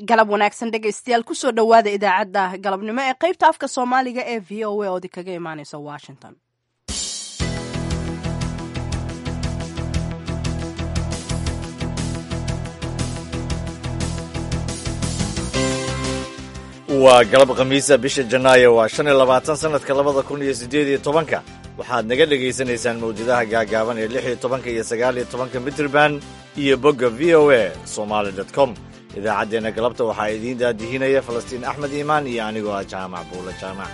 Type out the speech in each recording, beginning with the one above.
galab wanaagsan dhegaystayaal kusoo dhowaada idaacadda galabnimo ee qaybta afka soomaaliga ee v o a oodi kaga imaaneysa washington waa galab khamiisa bisha janaayo waa shan iyo labaatan sanadka labada kun iyo siddeed iyo tobanka waxaad naga dhegaysanaysaan mawjadaha gaagaaban ee lix iyo tobanka iyo sagaal iyo tobanka mitrban iyo bogga v o a somaali dot com idaacaddeenna galabta waxaa idiin daadihinaya falastiin axmed iimaan iyo anigoo ah jaamac buula jaamac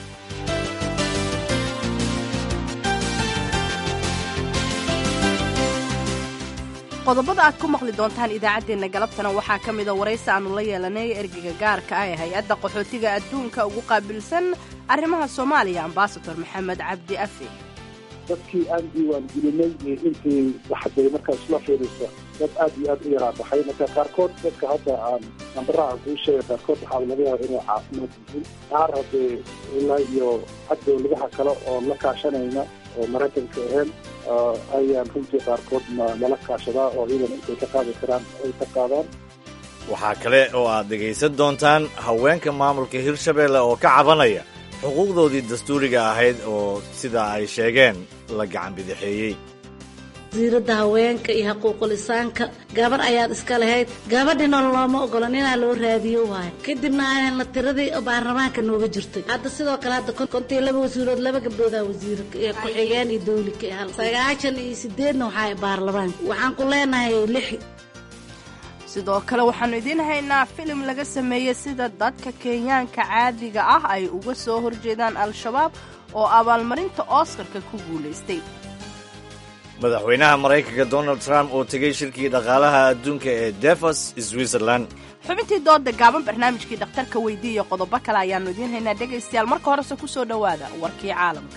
qodobada aad ku maqli doontaan idaacaddeenna galabtana waxaa ka mida waraysi aannu la yeelanay ergeyga gaarka ah ee hay-adda qaxootiga adduunka ugu qaabilsan arrimaha soomaaliya ambasador maxamed cabdi afi dadkii aan diiwaan gelinay intii waxday markaas la fiirisa dad aad iyo aad u yaraa baxay marka qaarkood dadka hadda aan nambaraha kuu sheegay qaarkood waxaa laga yaaba inay caafimaad yihiin qaar haddee ilaa iyo xag dowladaha kale oo la kaashanayna oo maraykanka ahayn ayaan runtii qaarkood nala kaashadaa oo iyadan intay ka qaadi karaan ay ka qaadaan waxaa kale oo aad dhegaysan doontaan haweenka maamulka hirshabeelle oo ka cabanaya xuquuqdoodii dastuuriga ahayd oo sida ay sheegeen la gacan bidixeeyey wasiiradda haweenka iyo xuquuqulisaanka gabar ayaad iska lahayd gabadhina looma ogolan inaa loo raadiyo waayo kadibna aanan la tiradii baarlamaanka nooga jirtay hadda sidoo kale hadda kontii laba wasiirood laba gabdhoodaa wasiir ku-xigeen iyo dawli ka hal sagaashan iyo sideedna waxaa baarlamaanka waxaan ku leenahay lix sidoo kale waxaannu idiin haynaa filim laga sameeyey sida dadka kenyaanka caadiga ah ay uga soo horjeedaan al-shabaab oo abaalmarinta oskarka ku guulaystay madaxweynaha maraykanka donald trump oo tegey shirkii dhaqaalaha adduunka ee devos switzerland xubintii dooda gaaban barnaamijkii dhakhtarka weydii iyo qodobo kale ayaannu idiin haynaa dhegaystayaal marka horese ku soo dhowaada warkii caalamka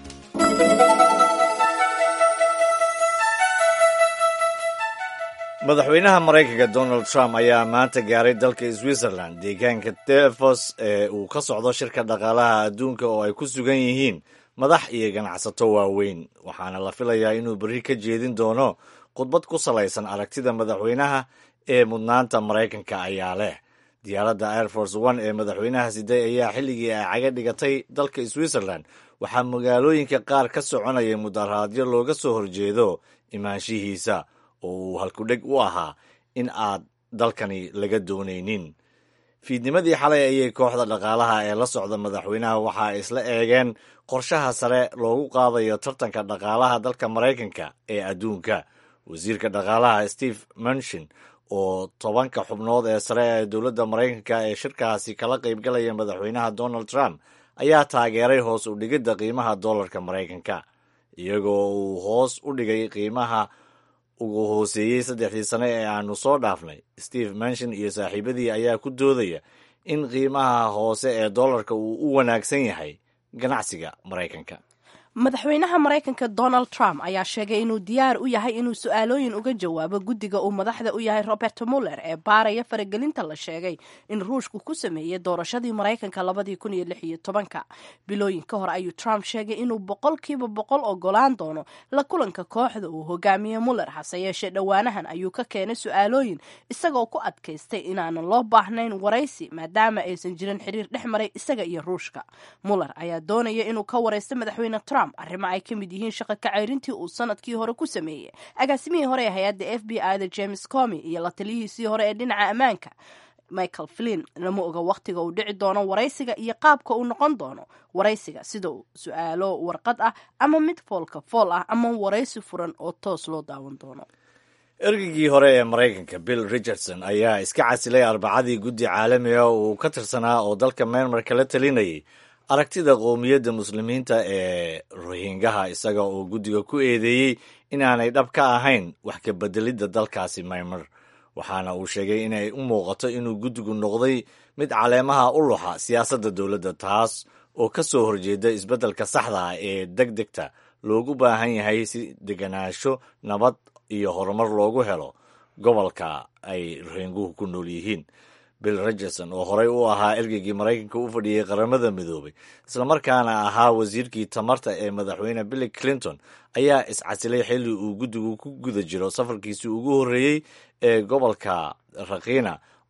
madaxweynaha maraykanka donald trump ayaa maanta gaaray dalka switzerland deegaanka devos ee uu ka socdo shirka dhaqaalaha adduunka oo ay ku sugan yihiin madax iyo ganacsato waaweyn waxaana la filayaa inuu berri ka jeedin doono khudbad ku salaysan aragtida madaxweynaha ee mudnaanta maraykanka ayaa leh diyaaradda air force one ee madaxweynaha siday ayaa xilligii ay caga dhigatay dalka switzerland waxaa magaalooyinka qaar ka soconaya mudaraadyo looga soo horjeedo imaanshihiisa oo uu halkudheg u ahaa in aad dalkani laga doonaynin fiidnimadii xalay ayay kooxda dhaqaalaha ee la socda madaxweynaha waxa ay isla eegeen qorshaha sare loogu qaadayo tartanka dhaqaalaha dalka maraykanka ee adduunka wasiirka dhaqaalaha steve munshin oo tobanka xubnood ee sare ee dowladda maraykanka ee shirkaasi kala qaybgalaya madaxweynaha donald trump ayaa taageeray hoos u dhigidda qiimaha dollarka maraykanka iyagoo uu hoos u dhigay qiimaha ugu hooseeyey saddexdii sane ee aanu soo dhaafnay steve manshin iyo saaxiibadii ayaa ku doodaya in qiimaha hoose ee dollarka uu u wanaagsan yahay ganacsiga maraykanka madaxweynaha maraykanka donald trump ayaa sheegay inuu diyaar u yahay inuu su-aalooyin uga jawaabo guddiga uu madaxda u yahay robert muller ee baaraya faragelinta la sheegay in ruushku ku sameeyey doorashadii maraykanka labadii kun iyo lix iyo tobanka bilooyin ka hor ayuu trump sheegay inuu boqolkiiba boqol ogolaan doono la kulanka kooxda uu hogaamiye muller hase yeeshee dhowaanahan ayuu ka keenay su-aalooyin isagoo ku adkaystay inaanan loo baahnayn waraysi maadaama aysan jirin xiriir dhex maray isaga iyo ruushka muller ayaa doonaya inuu ka waraysto madaxweyne trump arrimo ay ka mid yihiin shaqa kacayrintii uu sanadkii hore ku sameeyey agaasimihii hore ee hay-adda f b i da james comi iyo la taliyihiisii hore ee dhinaca ammaanka michael flin lama oga wakhtiga uu dhici doono waraysiga iyo qaabka uu noqon doono waraysiga sida su-aalo warqad ah ama mid foolka fool ah ama waraysi furan oo toos loo daawan doono ergeygii hore ee maraykanka bill richardson ayaa iska casilay arbacadii guddi caalamiga uu ka tirsanaa oo dalka myanmar kala talinayay aragtida qowmiyadda muslimiinta ee rohingaha isaga oo guddiga ku eedeeyey inaanay dhab ka ahayn wax ka bedelidda dalkaasi maymar waxaana uu sheegay inay u muuqato inuu guddigu noqday mid caleemaha u luxa siyaasadda dowladda taas oo ka soo horjeeda isbeddelka saxda ah ee deg degta loogu baahan yahay si deganaansho nabad iyo horumar loogu helo gobolka ay rohinguhu ku nool yihiin bill richardson oo horey u ahaa ergeygii maraykanka u fadhiyey qaramada midoobay islamarkaana ahaa wasiirkii tamarta ee madaxweyne bill clinton ayaa iscasilay xilli uu guddigu ku guda jiro safarkiisii ugu horreeyey ee gobolka rakhina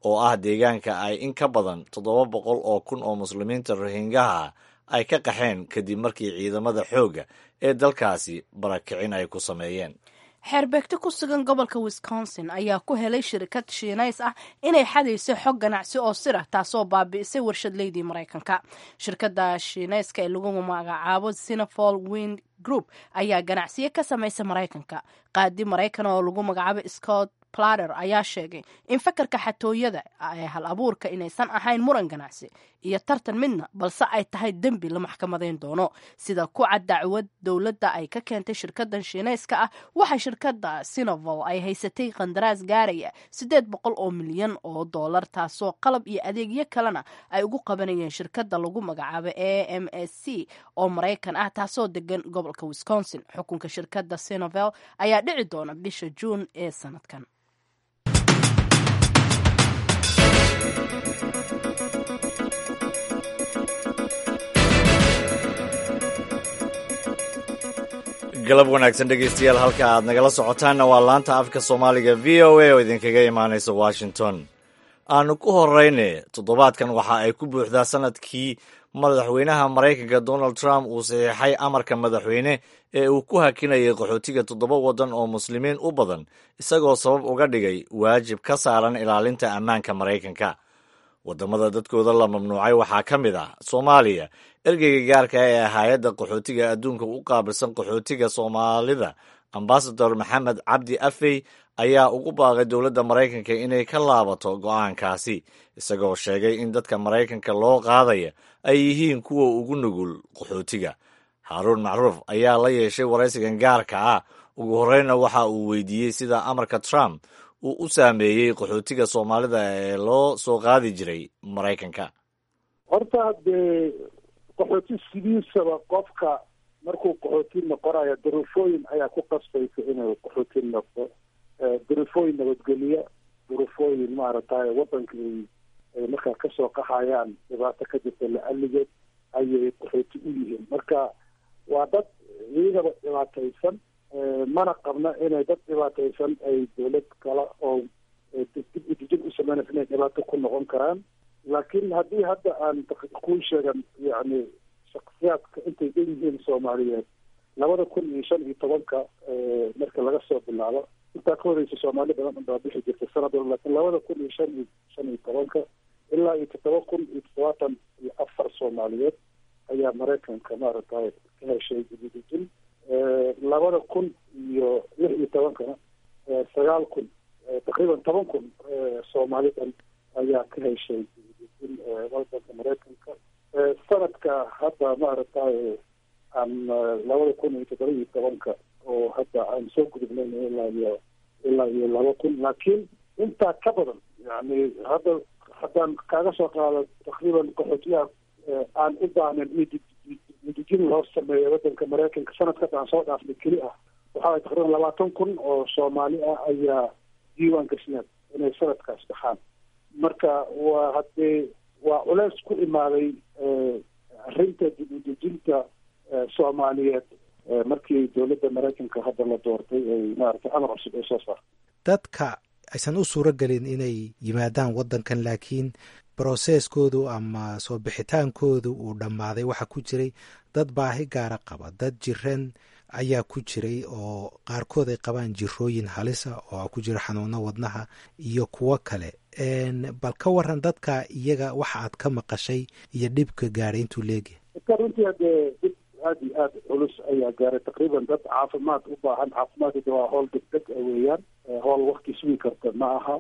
oo ah deegaanka ay in ka badan toddoba boqol oo kun oo muslimiinta rohingaha ay ka qaxeen kadib markii ciidamada xoogga ee dalkaasi barakicin ay ku sameeyeen xeerbeegto ku sugan gobolka wisconsin ayaa ku helay shirkad shiinays ah inay xadayso xog ganacsi oo sir ah taasoo baabi'isay warshadleydii maraykanka shirkadda shiinayska ee lagu magacaabo sinafol wind group ayaa ganacsiyo ka samaysa maraykanka qaadi maraykan oo lagu magacaabo scott plater ayaa sheegay in fakarka xatooyada ee hal abuurka inaysan ahayn muran ganacsi iyo tartan midna balse ay tahay dembi la maxkamadeyn doono sida ku cad dacwad dowladda ay ka keentay shirkadan shiinayska ah waxaa shirkada sinovol ay haysatay qandaraas gaaraya siddeed boqol oo milyan oo dollar taasoo qalab iyo adeegyo kalena ay ugu qabanayeen shirkada lagu magacaabo a m s c oo maraykan ah taasoo degan gobolka wisconsin xukunka shirkada sinovel ayaa dhici doona bisha juun ee sanadkan galab wanaagsan dhegeystayaal halka aad nagala socotaanna waa laanta afka soomaaliga v o a oo idinkaga imaanaysa washington aanu ku horeyne toddobaadkan waxa ay ku buuxdaa sanadkii madaxweynaha maraykanka donald trump uu saxiixay amarka madaxweyne ee uu ku hakinayay qaxootiga toddoba waddan oo muslimiin u badan isagoo sabab uga dhigay waajib ka saaran ilaalinta ammaanka maraykanka waddamada dadkooda la mamnuucay waxaa ka mid ah soomaaliya ergeyga gaarka ee hay-adda qaxootiga adduunka u qaabilsan qaxootiga soomaalida ambasador maxamed cabdi afey ayaa ugu baaqay dowladda maraykanka inay ka laabato go'aankaasi isagoo sheegay in dadka maraykanka loo qaadaya ay yihiin kuwa ugu nugul qaxootiga haaruun macruuf ayaa la yeeshay waraysigan gaarka ah ugu horreynna waxa uu weydiiyey sida amarka trump uu u saameeyey qaxootiga soomaalida ee loo soo qaadi jiray maraykanka horta dee qaxooti sidiisaba qofka markuu qaxooti noqonayo duruufooyin ayaa ku qasbaysa inuu qaxooti noqdo duruufooyin nabadgelya duruufooyin maaragtay waddanka ay ay markaa kasoo qaxayaan dhibaato ka jirta la-aligeed ayay qaxooti u yihiin marka waa dad iyagaba dhibaataysan mana qabna inay dad dhibaataysan ay dowlad kale oo dib u dejin u sameynaysa inay dhibaato ku noqon karaan laakiin haddii hadda aan kuu sheegan yacni shaksiyaadka intay dhan yihiin soomaaliyeed labada kun iyo shan iyo tobanka marka laga soo bilaabo intaa ka horeysa soomaali badan unbaa bixi jirta sanad walba laakiin labada kun iyo shan iyo shan iyo tobanka ilaa iyo toddoba kun iyo toddobaatan iyo afar soomaaliyeed ayaa maraykanka maaragtay ka heshay dibudejin labada kun iyo lix iyo tobankana sagaal kun taqriiban toban kun soomaalidan ayaa ka heshay dibudejin wadanka maraykanka sanadka hadda maaragtay aan labada kun iyo toddoba iyo tobanka oo hadda aan soo gudubnayn ilaa iyo ilaa iyo laba kun laakiin intaa ka badan yani hadda haddaan kaaga soo qaado taqriiban qaxootiyaha aan u baahnayn in dejin loo sameeyo wadanka maraykanka sanadkas aan soo dhaafnay keli ah waxaa taqriiban labaatan kun oo soomaali ah ayaa diiwaan gashneen inay sanadkaas baxaan marka waa haddee waa culeys ku imaaday arrinta dib u dejinta soomaaliyeed markii dowladda maraykanka hadda la doortay ay maaragtay amar cusub ay soo saartay dadka aysan u suuro gelin inay yimaadaan waddankan laakiin broseskoodu ama soo bixitaankoodu uu dhammaaday waxaa ku jiray dad baahi gaara qaba dad jiran ayaa ku jiray oo qaarkood ay qabaan jirooyin halisa oo ku jira xanuuno wadnaha iyo kuwo kale bal ka waran dadka iyaga waxa aad ka maqashay iyo dhibka gaadhay intuu leegyahay dadka runtii haddee dib aada iyo aada culus ayaa gaaray taqriiban dad caafimaad u baahan caafimaadkada waa howl degdeg a weeyaan howl wakti sugi karta ma aha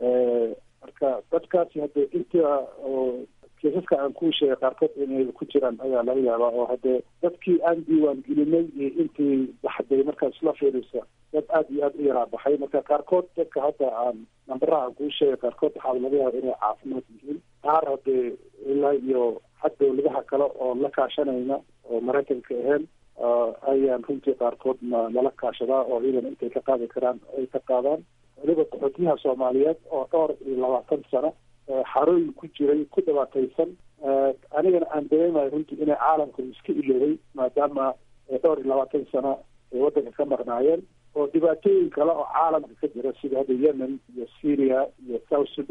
marka dadkaasi haddee inta oo kiisaska aan kuu sheegay qaarkood inay ku jiraan ayaa laga yaabaa oo haddee dadkii aan diiwaan gelinay iyo intii baxday markaas la fiirisa dad aada iyo aada u yaraa baxay marka qaarkood dadka hadda aan nambaraha aan kuu sheegay qaarkood waxaa laga yaaba inay caafimaad yihiin qaar haddee ilaa iyo xag dowladaha kale oo la kaashanayna oo maraykanka ahayn ayaan runtii qaarkoodna lala kaashadaa oo ciidan intay ka qaadi karaan ay ka qaadaan weliba qaxootiyaha soomaaliyeed oo dhowr iyo labaatan sano xarooyin ku jiray ku dhibaataysan anigana aan dareemayo runtii inay caalamka iska iloobay maadaama dhowr iyo labaatan sano ay waddanka ka maqnaayeen oo dhibaatooyin kale oo caalamka ka jira sida hadda yemen iyo syria iyo south sudan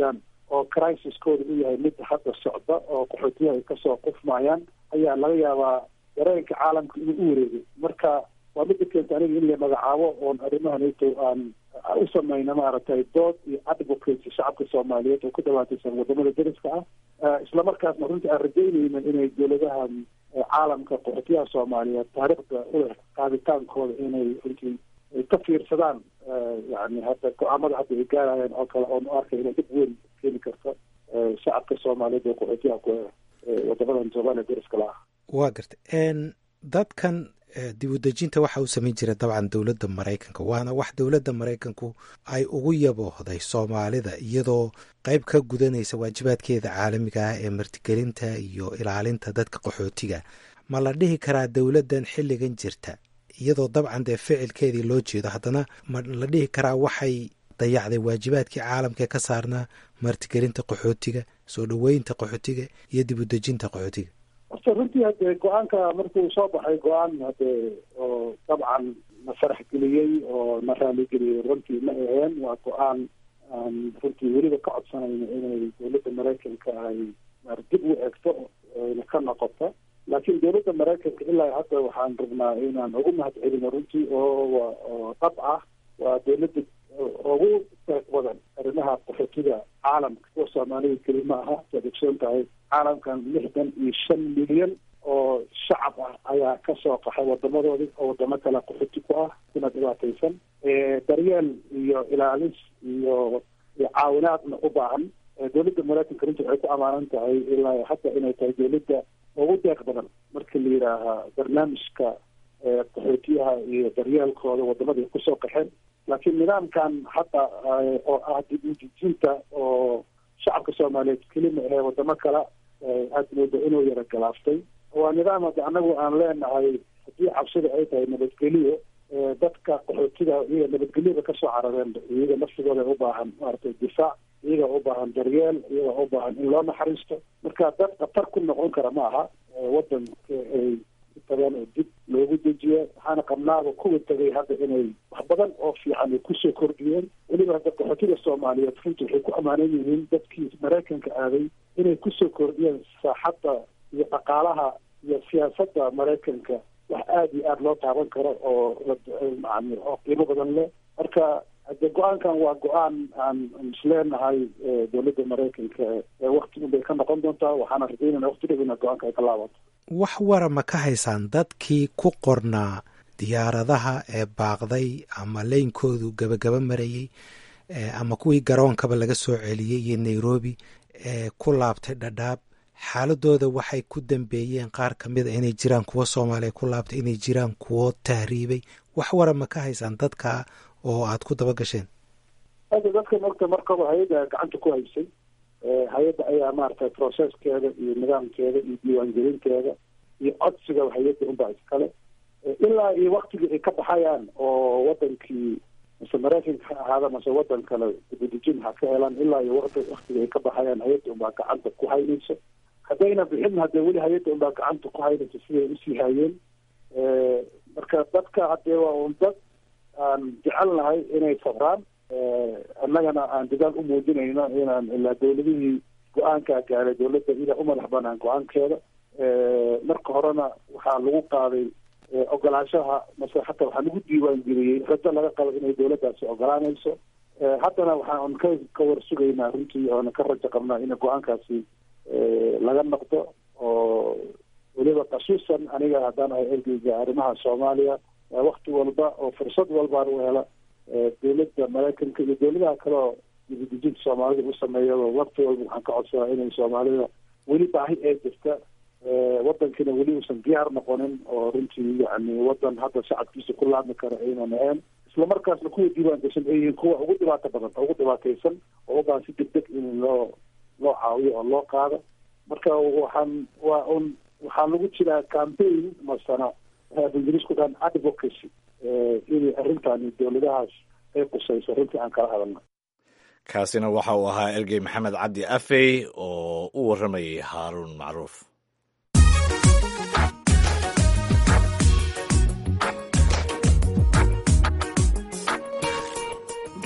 oo crisiskooda u yahay mid hadda socda oo qaxootiyaha ay kasoo qufmayaan ayaa laga yaabaa dareenka caalamka inuu u wareegay marka waa midda keenta aniga in la magacaabo oon arrimahanito aan u samayna maaragtay dood iyo advocacy shacabka soomaaliyeed oo ku dhawaataysan wadamada dariska ah islamarkaasna runtii aan rajaynayna inay dowladahan caalamka qaxootiyaha soomaaliyeed taariikhda uleh qaaditaankooda inay runtii ka fiirsadaan yani hadda go-aamada hadda ay gaarayaan oo kale oon u arkay inay dib weyn keeni karto shacabka soomaaliyeed oo qaxootiyaha ku wadamadan soomaaliya dariska la ah waa gartay dadkan dib u dejinta waxa uu samayn jira dabcan dowladda maraykanka waana wax dowladda maraykanku ay ugu yaboohday soomaalida iyadoo qeyb ka gudanaysa waajibaadkeeda caalamiga ah ee martigelinta iyo ilaalinta dadka qaxootiga ma la dhihi karaa dowladdan xilligan jirta iyadoo dabcan dee ficilkeedii loo jeedo haddana ma la dhihi karaa waxay dayacday waajibaadkii caalamka ka saarnaa martigelinta qaxootiga soo dhoweynta qaxootiga iyo dib u dejinta qaxootiga horta runtii hadee go-aanka markuu soo baxay go-aan hadee oo dabcan na farax geliyey oo na raaligeliyey runtii ma aheen waa go-aan aan runtii weliba ka codsanayno inay dowladda maraykanka ay dib u egto ayna ka noqoto laakiin dowladda maraykanka ilaa hadda waxaan rabnaa inaan ugu mahad celino runtii oo oo dhab ah waa dowladda ugu deeq badan arrimaha qaxootiga caalamka kuwa soomaalida keli ma aha saad ogsoon tahay caalamkan lixdan iyo shan milyan oo shacab ah ayaa kasoo qaxay wadamadoodi oo wadamo kale qaxooti ku ah kuna dhibaataysan daryeel iyo ilaalis iyo iyo caawinaadna u baahan dowladda maraykanka runtii waxay ku amaanan tahay ilaa hadda inay tahay dowladda ugu deeq badan marka la yidhaaha barnaamijka qaxootiyaha iyo daryeelkooda wadamada ay kusoo qaxeen laakiin nidaamkan hadda oo ah dib u dejinta oo shacabka soomaaliyeed kelima ahee wadamo kale aad mooda inuu yara galaaftay waa nidaam hadda anagu aan leenahay haddii cabsida ay tahay nabadgeliyo dadka qaxootiga iyaga nabadgelyoba kasoo carareen iyaga nafsigooda u baahan maaragtay difaac iyaga u baahan daryeel iyaga u baahan in loo naxariisto marka dad khatar ku noqon kara ma aha wadanka ay tageen oo dib loogu dejiyo waxaana qabnaaba kuwa tegay hadda inay wax badan oo fiican ay kusoo kordhiyeen weliba hadda qaxootiga soomaaliyeed runtii waxay ku ammaanan yihiin dadkii maraykanka aaday inay kusoo kordhiyeen saaxadda iyo dhaqaalaha iyo siyaasadda maraykanka wax aada iyo aada loo taaban karo oo yani oo qiimo badan leh marka hade go-aankan waa go-aan aan isleenahay dowladda maraykanka wakti un bay ka noqon doontaa waxaana rajaynana wakti dhow ina go-aanka ay ka laabato wax wara ma ka haysaan dadkii ku qornaa diyaaradaha ee baaqday ama leynkoodu gabagaba marayey ama kuwii garoonkaba laga soo celiyey iyo nairobi ee ku laabtay dhadhaab xaaladooda waxay ku dambeeyeen qaar ka mid a inay jiraan kuwo soomaaliya ku laabtay inay jiraan kuwo tahriibay wax wara ma ka haysaan dadka oo aada ku daba gasheen hadda dadka marka markaba hay-adda gacanta ku haysay hay-adda ayaa maaragtay processkeeda iyo nidaamkeeda iyo diiwaangelinteeda iyo codsiga hay-adda unbaa iskale ilaa iyo waktigii ay ka baxayaan oo wadankii mase maraykanka ha ahaada mase wadan kale dibudejin ha ka helaan ilaa iyo waktiga ay ka baxayaan hay-adda unbaa gacanta ku haynayso haddayna bixin haddee weli hay-adda unbaa gacanta ku haynayso siday usii hayeen marka dadka haddee waa un dad aan jecelnahay inay sabraan annagana aan dadaal u muujinayno inaan ilaa dowladihii go-aankaa gaaray dowladda ida u madax banaan go-aankeeda marka horena waxaa lagu qaaday ogolaanshaha mase hataa waxaa lagu diiwaan geliyey rajo laga qabo inay dowladdaasi ogolaanayso haddana waxaan ka ka war sugaynaa runtii oona ka rajo qabnaa in go-aankaasi laga noqdo oo weliba kasuusan aniga haddaan ahay ergeyga arrimaha soomaaliya wakti walba oo fursad walbaan u hela dowladda maraykanka iyo dowladaha kale oo dibudejinta soomaalida u sameeyaba wakti walba waxaan ka codsadaa inay soomaalida weli baahi ee jirta wadankiina weli uusan diyaar noqonin oo runtii yani wadan hadda shacabkiisa ku laabmi kara aynan ahayn islamarkaasna kuwa diiwaan gashan ay yihiin kuwa ugu dhibaato badan ugu dhibaataysan oo u baahan si deg deg in loo loo caawiyo oo loo qaado marka waxaan waa un waxaa lagu jiraa campaign masana ingiriisku dhan advocacy inay arrintaani dowladahaas ay qusayso runtii aan kala hadalna kaasina waxa uu ahaa ergey maxamed cabdi afey oo u warramayay haaruun macruuf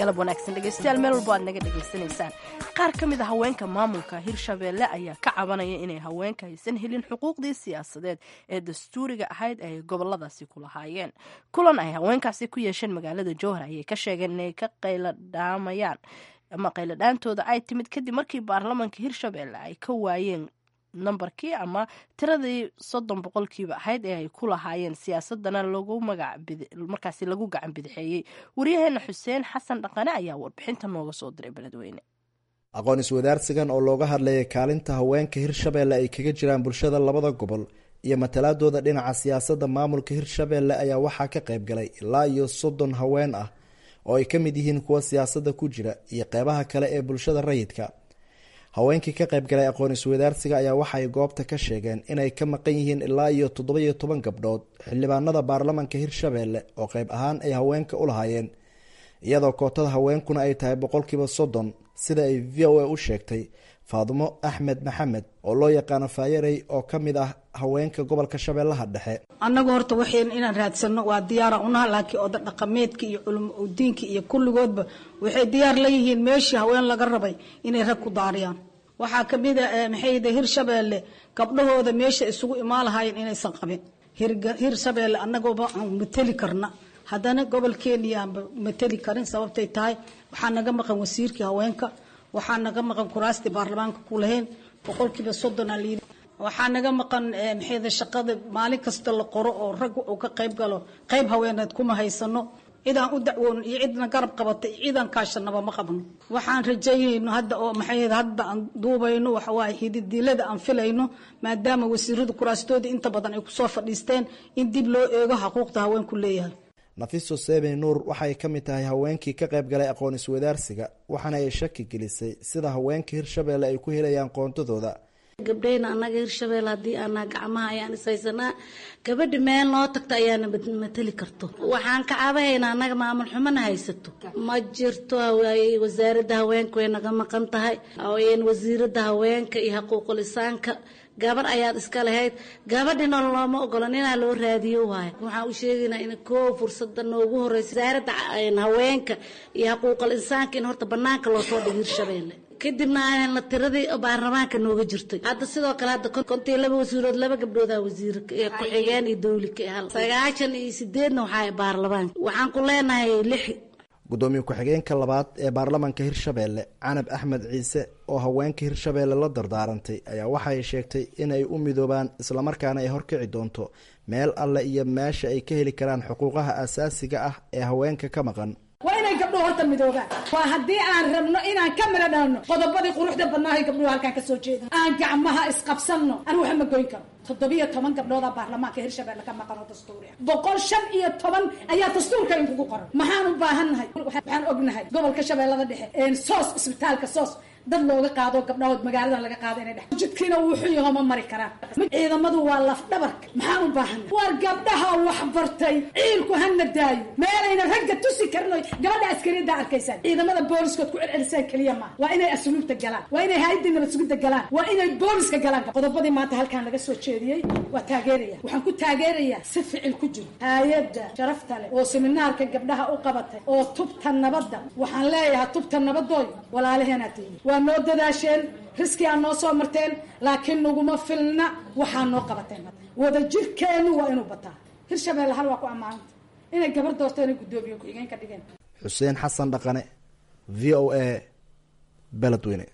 galab wanaagsan dhegeystayaal meel walbo aad naga dhegaysanaysaan qaar ka mid a haweenka maamulka hirshabeelle ayaa ka cabanaya inay haweenka aysan helin xuquuqdii siyaasadeed ee dastuuriga ahayd ay goboladaasi ku lahaayeen kulan ay haweenkaasi ku yeesheen magaalada jowhar ayay ka sheegeen inay ka qayladhaamayaan ama qayladhaantooda ay timid kadib markii baarlamanka hirshabeelle ay ka waayeen nambarkii ama tiradii soddon boqolkiiba ahayd ee ay ku lahaayeen siyaasadana lagu markaasi lagu gacan bidixeeyey waryaheena xuseen xasan dhaqane ayaa warbixinta nooga soo diray beledweyne aqoon iswadaarsigan oo looga hadlayay kaalinta haweenka hirshabeelle ay kaga jiraan bulshada labada gobol iyo matalaadooda dhinaca siyaasadda maamulka hirshabeelle ayaa waxaa ka qayb galay ilaa iyo soddon haween ah oo ay ka mid yihiin kuwa siyaasadda ku jira iyo qeybaha kale ee bulshada rayidka haweenkii ka qayb galay aqoon iswadaarsiga ayaa waxaay goobta ka sheegeen inay ka maqan yihiin ilaa iyo toddoba-iyo toban gabdhood xildhibaanada baarlamanka hirshabeelle oo qayb ahaan ay haweenka u lahaayeen iyadoo kootada haweenkuna ay tahay boqolkiiba soddon sida ay v o a u sheegtay faadumo axmed maxamed oo loo yaqaano faayarey oo ka mid ah haweenka gobolka shabeellaha dhexe annagu horta waxayn inaan raadsano waa diyaara unaha laakiin oda dhaqameedka iyo culum udiinka iyo kulligoodba waxay diyaar leeyihiin meeshii haween laga rabay inay rag ku daariyaan waxaa kamid a maxayde hirshabeelle gabdhahooda meesha isugu imaan lahaayeen inaysan qabin hirshabeelle annagooba aan mateli karna haddana gobolkeeni aanba mateli karin sababtay tahay waxaa naga maqan wasiirkii haweenka waxaa naga maqan kuraastii baarlamaanka ku lahayn boqolkiiba soddona layii waxaa naga maqan maxayda shaqada maalin kasta la qoro oo rag uu ka qayb galo qayb haweeneed kuma haysano cidaan u dacwoon iyo cidna garab qabata iyo cidaan kaashanaba ma qabno waxaan rajaynayno hadda oo maxay hadda aan duubayno waxawaaye hididilada aan filayno maadaama wasiirada kuraastoodii inta badan ay kusoo fadhiisteen in dib loo eego xuquuqda haweenku leeyahay nafiso seebey nuur waxay ka mid tahay haweenkii ka qayb galay aqoon iswadaarsiga waxaana ay shaki gelisay sida haweenka hirshabeelle ay ku helayaan qoontadooda gabdhayna annaga hirshabelle haddii aanaa gacmaha ayaan ishaysanaa gabadha meel noo tagta ayaana mateli karto waxaan ka cabahaynaa annaga maamul xumana haysato ma jirto wasaaradda haweenka way naga maqan tahay wasiirada haweenka iyo xuquuqul isaanka gabar ayaad iska lahayd gabadhina looma ogolan inaa loo raadiyo waayo waxaan u sheegaynaa in koo fursada noogu horeysa wasaaradda haweenka iyo xuquuqul insaanka in horta banaanka loo soo dhigo hirshabeelle kadibna aanan la tiradii baarlamaanka nooga jirtay hadda sidoo kale hadda kontii laba wasiirood laba gabdhooda wasiir ku-xigeen iyo dawlika hal sagaashan iyo sideedna waxaa baarlamaanka waxaan ku leenahay lix gudoomiye ku-xigeenka labaad ee baarlamanka hirshabeelle canab axmed ciise oo haweenka hirshabeelle la dardaarantay ayaa waxay sheegtay inay u midoobaan islamarkaana ay horkici doonto meel alle iyo meesha ay ka heli karaan xuquuqaha asaasiga ah ee haweenka ka maqan waa inay gabdhuhu horta midoobaan waa haddii aan rabno inaan ka mala dhalno qodobadii quruxda badnaahay gabdhuhu halkaan ka soo jeeda aan gacmaha isqabsanno aan waxa ma goyn karo toddobiyo toban gabdhooda baarlamaanka hirshabelle ka maqan oo dastuuri ah boqol shan iyo toban ayaa dastuurka inkugu qoran maxaan u baahannahay waxaan ognahay gobolka shabeellada dhexe soos isbitaalka soos dad looga qaado gabdhahood magaalada laga qaado inay dhex jidkiina wuu xun yaho ma mari karaan ciidamadu waa laf dhabarka maxaan u baahanay war gabdhaha wax bartay ciilku hana daayo meelayna ragga tusi karin oy gabadha askariyada arkaysaan ciidamada booliskood ku celcelisaan keliya maaha waa inay asluubta galaan waa inay hay-adda nabadsugidda galaan waa inay booliska galaan qodobadii maanta halkaan laga soo jeediyey waa taageeraya waxaan ku taageerayaa si ficil ku jiro hay-adda sharafta leh oo seminaarka gabdhaha u qabatay oo tubta nabadda waxaan leeyahay tubta nabadooy walaalaheenaa tihi waa noo dadaasheen riski aa noo soo marteen laakiin naguma filna waxaa noo qabateen wada jirkeennu waa inuu bataa hirshabelle hal waa ku ammaananta inay gabar doorto inay guddoomiye ku-xigeen ka dhigeen xuseen xasan dhaqane v o a beledweyne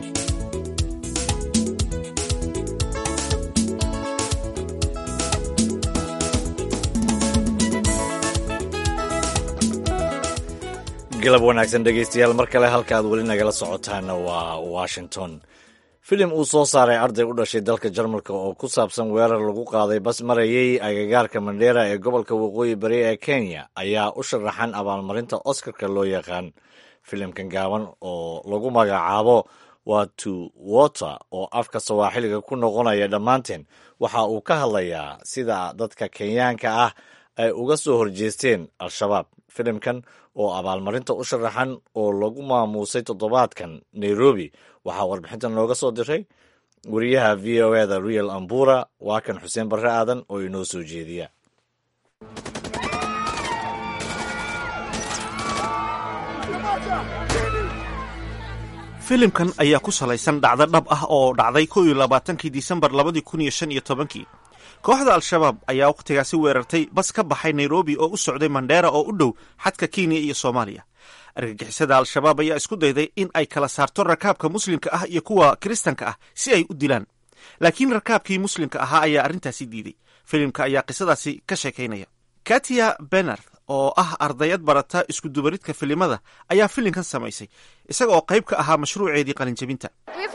galab wanaagsan dhegaystayaal mar kale halka aad weli nagala socotaana waa washington filim uu soo saaray arday u dhashay dalka jarmalka oo ku saabsan weerar lagu qaaday bas marayay agagaarka mandheera ee gobolka waqooyi bari ee kenya ayaa u sharaxan abaalmarinta oscarka loo yaqaan filimkan gaaban oo lagu magacaabo waa to water oo afka sawaaxiliga ku noqonaya dhammaanteen waxa uu ka hadlayaa sida dadka kenyaanka ah ay uga soo horjeesteen al-shabaab filimkan oo abaalmarinta u sharaxan oo lagu maamuusay toddobaadkan nairobi waxaa warbixintan nooga soo diray wariyaha v o eda real ambura waa kan xuseen barre aadan oo inoo soo jeediya filimkan ayaa ku salaysan dhacdo dhab ah oo dhacday kow iyo labaatankii disembar labadii kun iyo shan iyo tobankii kooxda al-shabaab ayaa wakhtigaasi weerartay bas ka baxay nairobi oo u socday mandheera oo u dhow xadka kenya iyo soomaaliya argagixisada al-shabaab ayaa isku dayday in ay kala saarto rakaabka muslimka ah iyo kuwa kiristanka ah si ay u dilaan laakiin rakaabkii muslimka ahaa ayaa arrintaasi diiday filimka ayaa qisadaasi ka sheekaynaya katia benard oo ah ardayad barata iskudubaridka filimada ayaa filimkan samaysay isaga oo qayb ka ahaa mashruuceedii qalinjabinta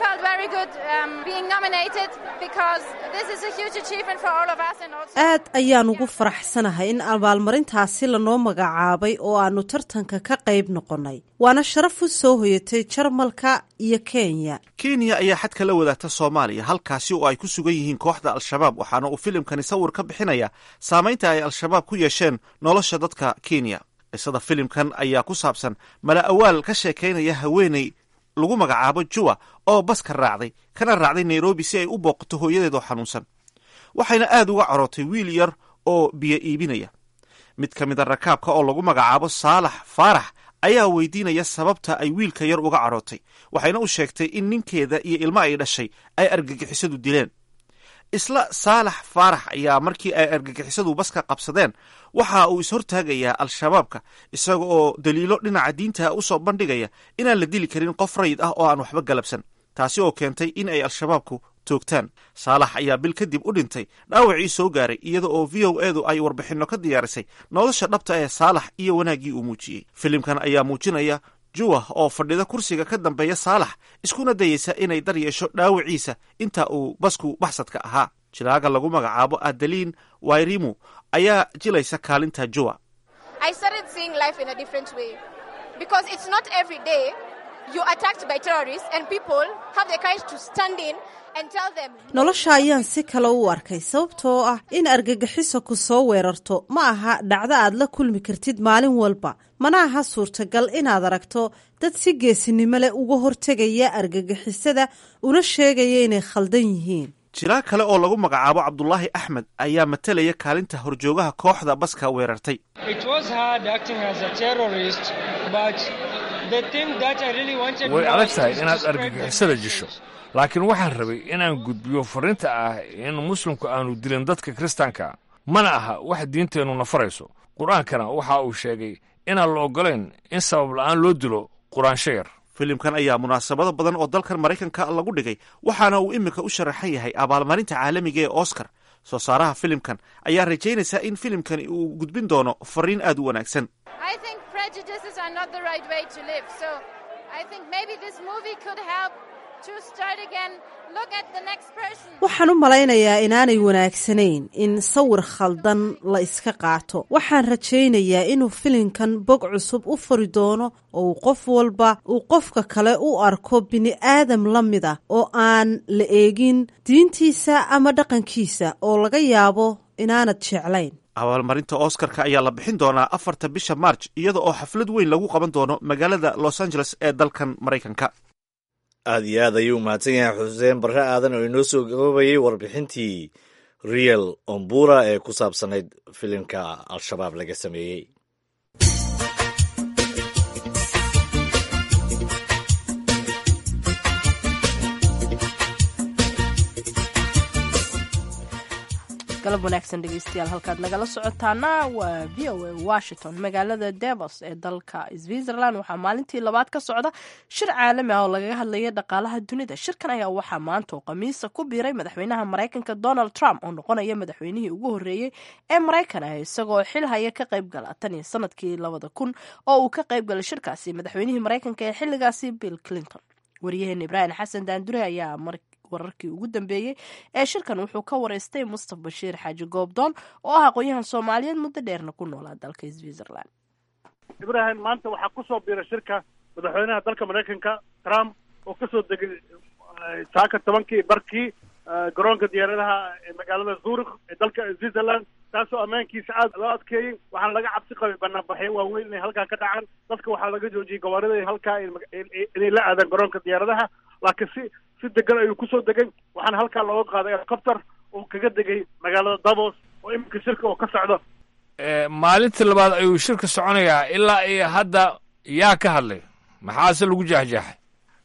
aad ayaan ugu faraxsanahay in abaalmarintaasi lanoo magacaabay oo aanu tartanka ka qayb noqonnay waana sharaf u soo hoyatay jarmalka iyo kenya kenya ayaa xadka la wadaagta soomaaliya halkaasi oo ay ku sugan yihiin kooxda al-shabaab waxaana uu filimkani sawir ka bixinaya saamaynta ay al-shabaab ku yeesheen nolosha dadka kenya qisada filimkan ayaa ku saabsan mala awaal ka sheekaynaya haweeney lagu magacaabo juwa oo baska raacday kana raacday nairobi si ay u booqato hooyadeed oo xanuunsan waxayna aad uga corootay wiil yar oo biyo iibinaya mid ka mida rakaabka oo lagu magacaabo saalax faarax ayaa weydiinaya sababta ay wiilka yar uga carootay waxayna u sheegtay in ninkeeda iyo ilmo ay dhashay ay argagixisadu dileen isla saalax faarax ayaa markii ay argagixisadu baska qabsadeen waxa uu ishortaagayaa al-shabaabka isaga oo daliilo dhinaca diinta u soo bandhigaya inaan la dili karin qof rayid ah oo aan waxba galabsan taasi oo keentay in ay al-shabaabku toogtaan saalax ayaa bil kadib u dhintay dhaawacii soo gaaray iyada oo v o edu ay warbixinno ka diyaarisay nolosha dhabta ee saalax iyo wanaaggii uu muujiyey filimkan ayaa muujinaya juwa oo fadhida kursiga ka dambeeya saalax iskuna dayeysa inay dar yeesho dhaawaciisa inta uu basku baxsadka ahaa jilaaga lagu magacaabo adaliin wairimu ayaa jilaysa kaalinta juwa nolosha ayaan si kale u arkay sababtoo ah in argagixiso ku soo weerarto ma aha dhacdo aad la kulmi kartid maalin walba mana aha suurtagal inaad aragto dad si geesinimo leh uga hortegaya argagixisada una sheegaya inay khaldan yihiin jilaag kale oo lagu magacaabo cabdulaahi axmed ayaa matalaya kaalinta horjoogaha kooxda baska weerartay way adag tahay inaad argagixisada jisho laakiin waxaan rabay inaan gudbiyo farriinta ah in muslimku aanu dilin dadka kiristaanka mana aha wax diinteennu nafarayso qur-aankana waxa uu sheegay inaan la oggolayn in sabab la'aan loo dilo quraansho yar filimkan ayaa munaasabado badan oo dalkan maraykanka lagu dhigay waxaana uu iminka u sharaxan yahay abaalmarinta caalamiga ee oscar soo saaraha filimkan ayaa rajaynaysaa in filimkani uu gudbin doono fariin aad u wanaagsan waxaan u malaynayaa inaanay wanaagsanayn in sawir khaldan la iska qaato waxaan rajaynayaa inuu filimkan bog cusub u furi doono oo uu qof walba uu qofka kale u arko bini aadam la mid ah oo aan la eegin diintiisa ama dhaqankiisa oo laga yaabo inaanad jeclayn abaalmarinta oscarka ayaa la bixin doonaa afarta bisha march iyada oo xaflad weyn lagu qaban doono magaalada los angeles ee dalkan maraykanka aada iyo aad ayuu mahadsan yahay xuseen barre aadan oo inoo soo gaboobayay warbixintii real ombura ee ku saabsanayd filimka al-shabaab laga sameeyey galab wanaagsan dhegeystayaal halkaad nagala socotaana waa v o a washington magaalada davos ee dalka switzerland waxaa maalintii labaad ka socda shir caalami ah oo lagaga hadlaya dhaqaalaha dunida shirkan ayaa waxaa maanta oo khamiisa ku biiray madaxweynaha maraykanka donald trump oo noqonaya madaxweynihii ugu horreeyey ee maraykan ah isagoo xil haya ka qayb gala tan iyo sanadkii labada kun oo uu ka qayb galay shirkaasi madaxweynihii maraykanka ee xilligaasi bill clinton waryaheena ibraahim xasan daandure ayaa wararkii ugu dambeeyey ee shirkan wuxuu ka wareystay mustaf bashiir xaaji goobdoon oo ah aqoon-yahan soomaaliyeed muddo dheerna ku noolaa dalka switzerland ibrahim maanta waxaa kusoo biiray shirka madaxweynaha dalka maraykanka trump oo kasoo degay saaka tobankii barkii garoonka diyaaradaha ee magaalada zurich ee dalka switzerland taasoo ammaankiisa aad loo adkeeyey waxaana laga cabsi qabay banaanbaxyo waaweyn inay halkaa ka dhacaan dadka waxaa laga joojiyey gawaarida halkaa inay la aadaan garoonka diyaaradaha laakiin si si degan ayuu kusoo degay waxaana halkaa looga qaaday helicopter uu kaga degay magaalada davos oo iminka shirka oo ka socdo maalintii labaad ayuu shirka soconayaa ilaa iyo hadda yaa ka hadlay maxaase lagu jeexjeexay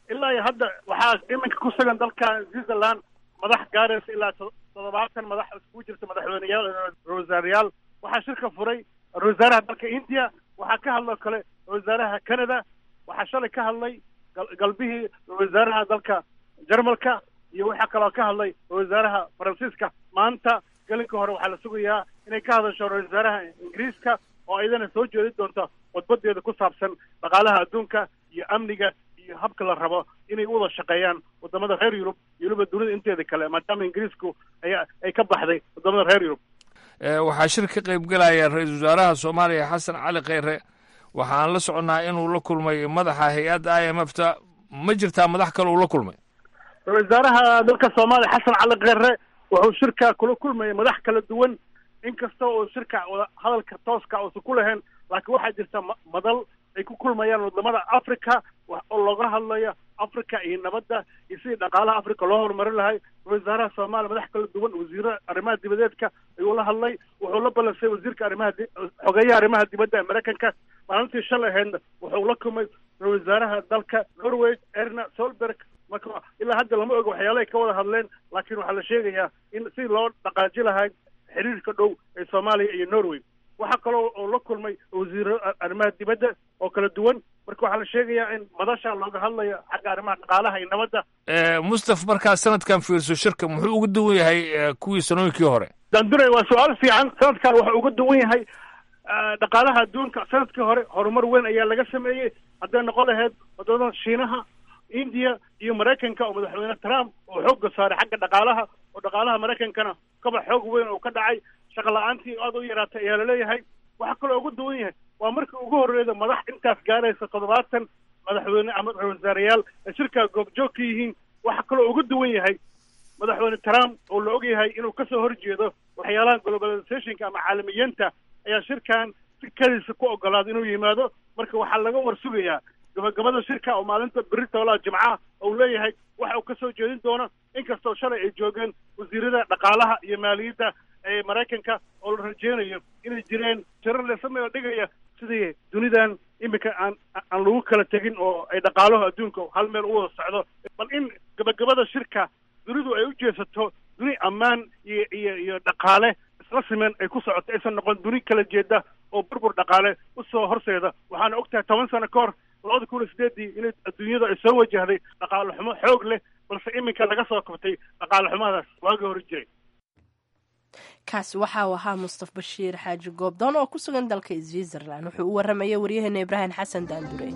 ilaa iyo hadda waxaa iminka ku sugan dalka switzerland madax gaaraysa ilaa toddobaatan madax iskugu jirta madaxweyneyaal ra-wasaarayaal waxaa shirka furay ra-wasaaraha dalka india waxaa ka hadloo kale ra-wasaaraha canada waxaa shalay ka hadlay galbihii ra-wasaaraha dalka jarmalka iyo waxaa kaloo ka hadlay ra-wasaaraha faransiiska maanta gelinka hore waxaa la sugayaa inay ka hadasho ra-wasaaraha ingiriiska oo iyadana soo jeedi doonta khudbadeeda ku saabsan dhaqaalaha adduunka iyo amniga iyo habka la rabo inay u wada shaqeeyaan wadamada reer yurub iyo weliba dunida inteeda kale maadaama ingiriisku ay ay ka baxday wadamada reer yurub waxaa shir ka qayb gelaya ra-iisul wasaaraha soomaaliya xasan cali kheyre waxaan la soconnaa inuu la kulmay madaxa hay-adda i m f ta ma jirtaa madax kale uu la kulmay ra-isul wasaaraha dalka soomaaliya xasan cali kheyre wuxuu shirka kula kulmayay madax kala duwan inkasta oo shirka wada hadalka tooska uusan ku lahayn laakiin waxaa jirta madal ay ku kulmayaan wadamada africa oo looga hadlayo africa iyo nabadda iyo sidii dhaqaalaha africa loo horumarin lahay wasaaraha soomaaliya madax kala duwan wasiiro arrimaha dibadeedka ayuu la hadlay wuxuu la balansay wasiirka arrimaha xogeeyaha arrimaha dibadda ee maraykanka maalintii shalay ahaydna wuxuu la kulmay wasaaraha dalka norway erna solberg marka ilaa hadda lama oga waxyaalahay ka wada hadleen laakiin waxaa la sheegayaa in sidii loo dhaqaaji lahay xiriirka dhow ee soomaaliya iyo norway waxaa kaloo oo la kulmay wasiiro arrimaha dibadda oo kala duwan marka waxaa la sheegayaa in madasha looga hadlayo xagga arrimaha dhaqaalaha iyo nabadda mustaf markaa sanadkan fiirso shirka muxuu uga duwan yahay kuwii sanooyinkii hore dandure waa su-aal fiican sanadkan wuxuu uga duwan yahay dhaqaalaha adduunka sanadkii hore horumar weyn ayaa laga sameeyey hadday noqon lahayd wadamada shiinaha india iyo maraykanka oo madaxweyne trump oo xoogga saaray xagga dhaqaalaha oo dhaqaalaha maraykankana kaba xoog weyn oo ka dhacay shaqa la-aantii aada u yaraatay ayaa laleeyahay waxaa kaloo ugu duwan yahay waa markii ugu horreeda madax intaas gaaraysa toddobaatan madaxweyne ama ra-wasaarayaal ay shirkaa goobjoog ka yihiin waxaa kaloo ugu duwan yahay madaxweyne trump oo la og yahay inuu kasoo horjeedo waxyaalaha globalizationka ama caalamiyiinta ayaa shirkan si kadiisa ku ogolaada inuu yimaado marka waxaa laga war sugayaa gabagabada shirka oo maalinta beri toolaha jimcaha ou leeyahay waxa uu kasoo jeedin doono inkastoo shalay ay joogeen wasiirada dhaqaalaha iyo maaliyadda ee maraykanka oo la rajeynayo inay jireen shirar lesameo dhigaya sidii dunidan iminka aan aan lagu kala tegin oo ay dhaqaalaho adduunka hal meel u wada socdo bal in gabagabada shirka dunidu ay u jeesato duni ammaan iyo iyo iyo dhaqaale isla simen ay ku socoto aysan noqon duni kala jeeda oo burbur dhaqaale usoo horseeda waxaana og tahay toban sano ka hor labada kun iyo sideedii inay adduunyada ay soo wajahday dhaqaale xumo xoog leh balse iminka laga soo kabtay dhaqaale xumadaas waagii hore jiray kaasi waxa uu ahaa mustaf bashiir xaaji goobdoon oo ku sugan dalka switzerland wuxuu u warramayay waryaheena ibraahim xasan daandure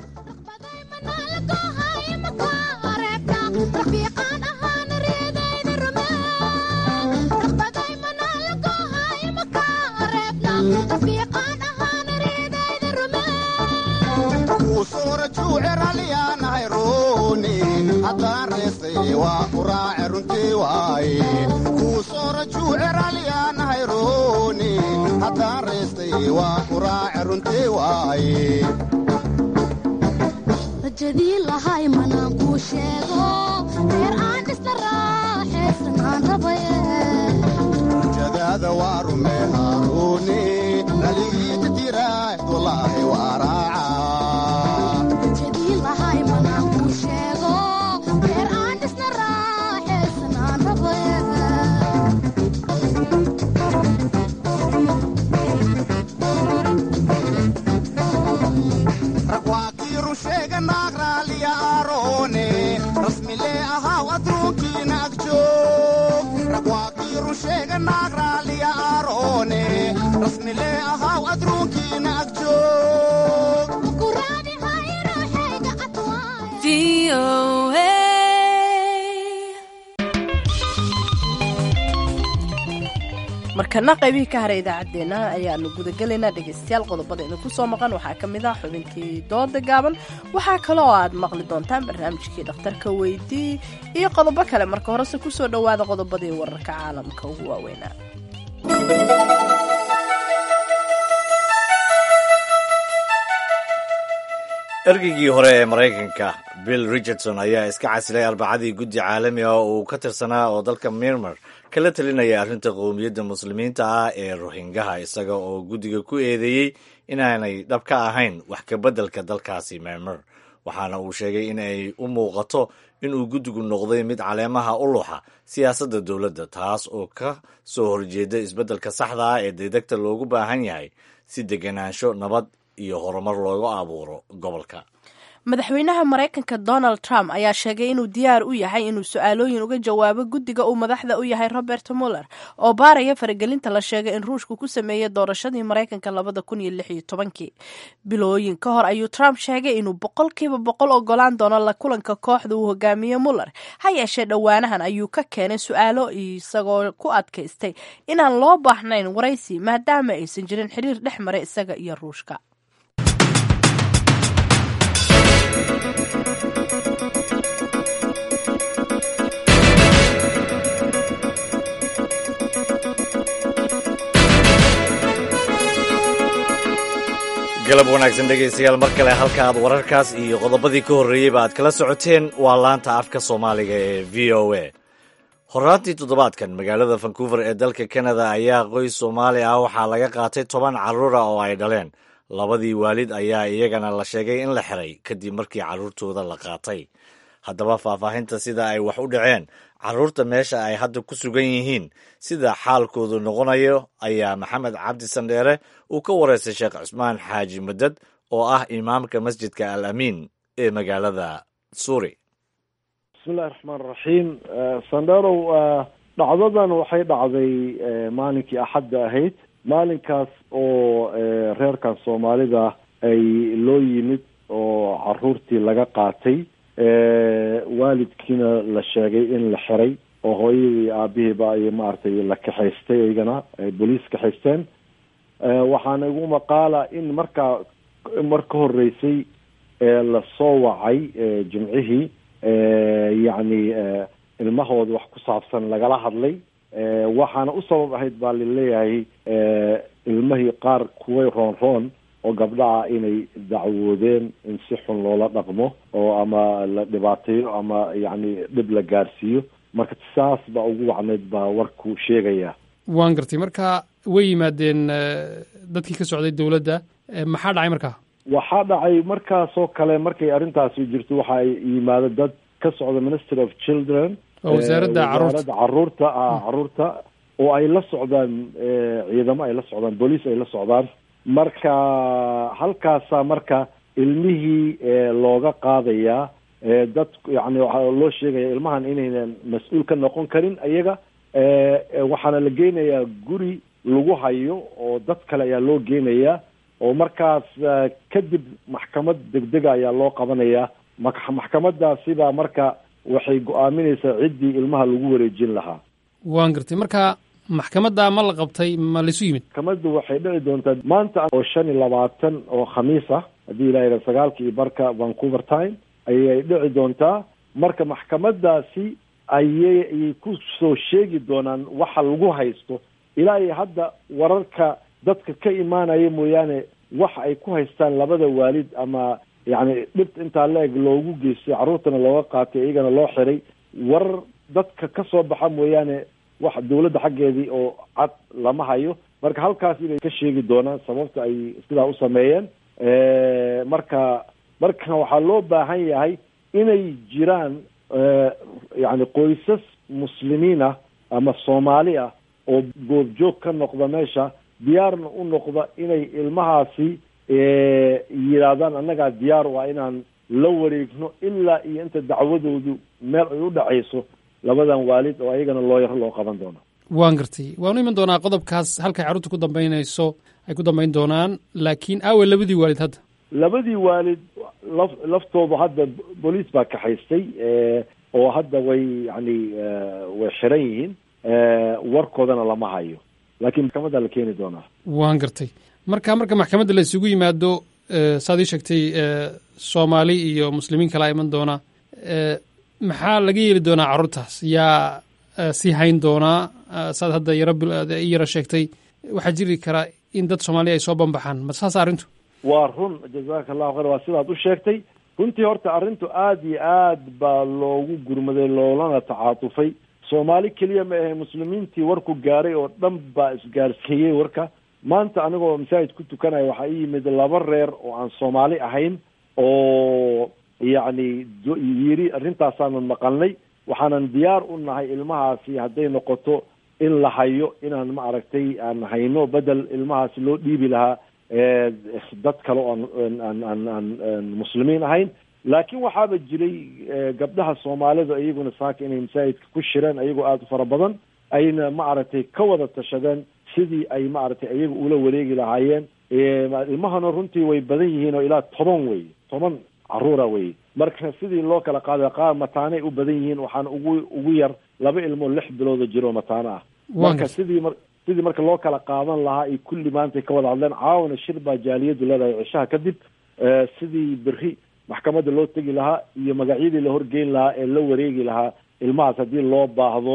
rajadii lahay manaan kuu sheego reer aan dhisna raaxaysan aan rabaye rajadaada waa rumee haaruuni naligiita tiraahd walaahi waa raaca rajadii lahay manaan kuu sheego reer aan dhisna raaxaysan aan rabaye ragwaakiiru sheega naag raaliya aaroone rasmilee ahaaw adruunkiina agjoog ragwaakiiru sheega naag raaliya aaroone rasmilee ahaaw adruunkiina agjoog markana qaybihii ka haray idaacaddeenna ayaanu gudagelaynaa dhegaystayaal qodobada idinku soo maqan waxaa ka mid ah xubintii dooda gaaban waxaa kale oo aad maqli doontaan barnaamijkii dhakhtarka weydii iyo qodobo kale marka horese kusoo dhowaada qodobadii wararka caalamka ugu waaweynaa ergeygii hore ee maraykanka bill richardson ayaa iska casilay arbacadii guddi caalami ah oo uu ka tirsanaa oo dalka mirmer kala talinaya arrinta qowmiyadda muslimiinta ah ee rohingaha isaga oo guddiga ku eedeeyey inaanay dhab ka ahayn wax kabeddelka dalkaasi mirmer waxaana uu sheegay in ay u muuqato inuu guddigu noqday mid caleemaha u luxa siyaasadda dowladda taas oo ka soo horjeeda isbeddelka saxda ah ee degdegta loogu baahan yahay si degenaansho nabad iyo horumar loogu abuuro gobolka madaxweynaha maraykanka donald trump ayaa sheegay inuu diyaar u yahay inuu su-aalooyin uga jawaabo guddiga uu madaxda u yahay robert muller oo baaraya faragelinta la sheegay in ruushku ku sameeyey doorashadii maraykanka labada kun iyo lix iyo tobankii bilooyin ka hor ayuu trump sheegay inuu boqolkiiba boqol ogolaan doono la kulanka kooxda uu hogaamiye muller ha yeeshee dhowaanahan ayuu ka keenay su-aalo isagoo ku adkaystay inaan loo baahnayn waraysi maadaama aysan jirin xiriir dhex maray isaga iyo ruushka galab wanaagsan dhegaystayaal mar kale halka aad wararkaas iyo qodobadii ka horreeyeyba aad kala socoteen waa laanta afka soomaaliga ee v o a horaantii toddobaadkan magaalada vancouver ee dalka canada ayaa qoys soomaali ah waxaa laga qaatay toban carruura oo ay dhaleen labadii waalid ayaa iyagana la sheegay in la xiray kadib markii carruurtooda la qaatay haddaba faahfaahinta sida ay wax u dhaceen carruurta meesha ay hadda ku sugan yihiin sida xaalkoodu noqonayo ayaa maxamed cabdi sandheere uu ka wareystay sheekh cusmaan xaaji madad oo ah imaamka masjidka al amiin ee magaalada suuri bismillahi raxmaan raxiim sandherow dhacdadan waxay dhacday maalinkii axadda ahayd maalinkaas oo reerkan soomaalida ay loo yimid oo caruurtii laga qaatay waalidkiina la sheegay in la xiray oo hooyadii aabihiiba ay maaragtay la kaxaystay iyagana ay boliis kaxaysteen waxaana igu maqaala in markaa mar ka horeysay lasoo wacay jimcihii yacni ilmahooda wax ku saabsan lagala hadlay waxaana u sabab ahayd baa laleeyahay ilmahii qaar kuway roon roon oo gabdhaha inay dacwoodeen in si xun loola dhaqmo oo ama la dhibaateeyo ama yacni dhib la gaarsiiyo marka saas baa ugu wacnayd baa warku sheegaya waan gartay marka way yimaadeen dadkii ka socday dowladda maxaa dhacay markaa waxaa dhacay markaasoo kale markay arrintaasi jirto waxaa yimaada dad ka socda ministry of children oo wasaaradda caruurta wasaaradda caruurta ah caruurta oo ay la socdaan ciidamo ay la socdaan booliis ay la socdaan marka halkaasaa marka ilmihii looga qaadayaa dad yani waxaa loo sheegaya ilmahan inaynan mas-uul ka noqon karin iyaga waxaana la geynayaa guri lagu hayo oo dad kale ayaa loo geynayaa oo markaas kadib maxkamad degdega ayaa loo qabanayaa maxkamadaasibaa marka waxay go-aaminaysaa ciddii ilmaha lagu wareejin lahaa waan gartay marka maxkamadda ma la qabtay ma laisu yimid maxkamaddu waxay dhici doontaa maanta oo shan iyo labaatan oo khamiis ah haddii ilaa yidha sagaalka iyo barka vancouver time ayay dhici doontaa marka maxkamadaasi ayay ku soo sheegi doonaan waxa lagu haysto ilaa iyo hadda wararka dadka ka imaanaya mooyaane waxa ay ku haystaan labada waalid ama yacni dhibta intaa la-eg loogu geystay carruurtana looga qaatay iyagana loo xiray warar dadka ka soo baxa mooyaane wax dawladda xaggeedii oo cad lama hayo marka halkaasi bay ka sheegi doonaan sababta ay sidaa u sameeyeen marka marka waxaa loo baahan yahay inay jiraan yacni qoysas muslimiin ah ama soomaali ah oo goobjoog ka noqda meesha diyaarna u noqda inay ilmahaasi yidhaahdaan annagaa diyaar u ah inaan la wareegno ilaa iyo inta dacwadoodu meel ay u dhacayso labadan waalid oo ayagana loo yaro loo qaban doono waan gartay waanu iman doonaa qodobkaas halkay carruurta ku dambaynayso ay ku dambayn doonaan laakiin aawe labadii waalid hadda labadii waalid laf laftoodu hadda booliis baa kaxaystay oo hadda way yani way xiran yihiin warkoodana lama hayo laakiin maxkamadda la keeni doonaa waan gartay marka marka maxkamadda la isugu yimaado saad ii sheegtay soomaali iyo muslimiin kalaa iman doona maxaa laga yeeli doonaa carruurtaas yaa sii hayn doonaa saad hadda yaro i yaro sheegtay waxaa jiri karaa in dad soomaaliya ay soo banbaxaan ma saas arrintu waa run jazaka allahu khayr waa sidaad u sheegtay runtii horta arrintu aada iyo aad baa loogu gurmaday loolana tacaatufay soomaali keliya ma ahe muslimiintii warku gaaray oo dhan baa isgaarsiiyey warka maanta anigoo masaajid ku tukanaya waxaa ii yimid laba reer oo aan soomaali ahayn oo yacni yiri arrintaasaanu maqalnay waxaanan diyaar u nahay ilmahaasi hadday noqoto in la hayo inaan ma aragtay aan hayno bedel ilmahaasi loo dhiibi lahaa dad kale oo aan aan aan muslimiin ahayn laakiin waxaaba jiray gabdhaha soomaalida iyaguna saaka inay masaajidka ku shireen ayagoo aada u fara badan ayna ma aragtay ka wada tashadeen sidii ay ma aragtay iyaga ula wareegi lahaayeen ilmahana runtii way badan yihiin oo ilaa toban wey toban caruura wey marka sidii loo kala qaada qaar mataanay u badan yihiin waxaana ugu ugu yar laba ilmoo lix bilooda jiro mataano ah marka sidii mar sidii marka loo kala qaadan lahaa ay kulli maantay ka wada hadleen caawana shir baa jaaliyadu leedahay cishaha kadib sidii berri maxkamadda loo tegi lahaa iyo magacyadii la horgeyn lahaa ee la wareegi lahaa ilmahaas haddii loo baahdo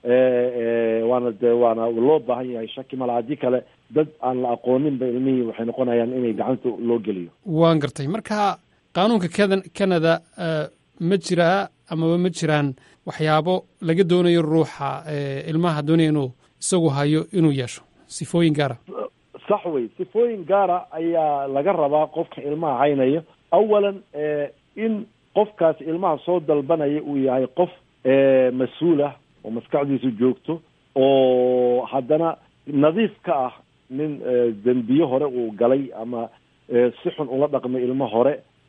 waana de waana loo baahan yahay shaki mala haddii kale dad aan la aqooninba ilmihii waxay noqonayaan inay gacanta loo geliyo waan gartay marka qaanuunka keda canada ma jiraa amaba ma jiraan waxyaabo laga doonayo ruuxa ilmaha doonaya inuu isagu hayo inuu yeesho sifooyin gaara sax wey sifooyin gaara ayaa laga rabaa qofka ilmaha haynaya awalan in qofkaas ilmaha soo dalbanaya uu yahay qof mas-uul ah oo maskaxdiisu joogto oo haddana nadiif ka ah nin dembiye hore uu galay ama si xun ula dhaqmay ilmo hore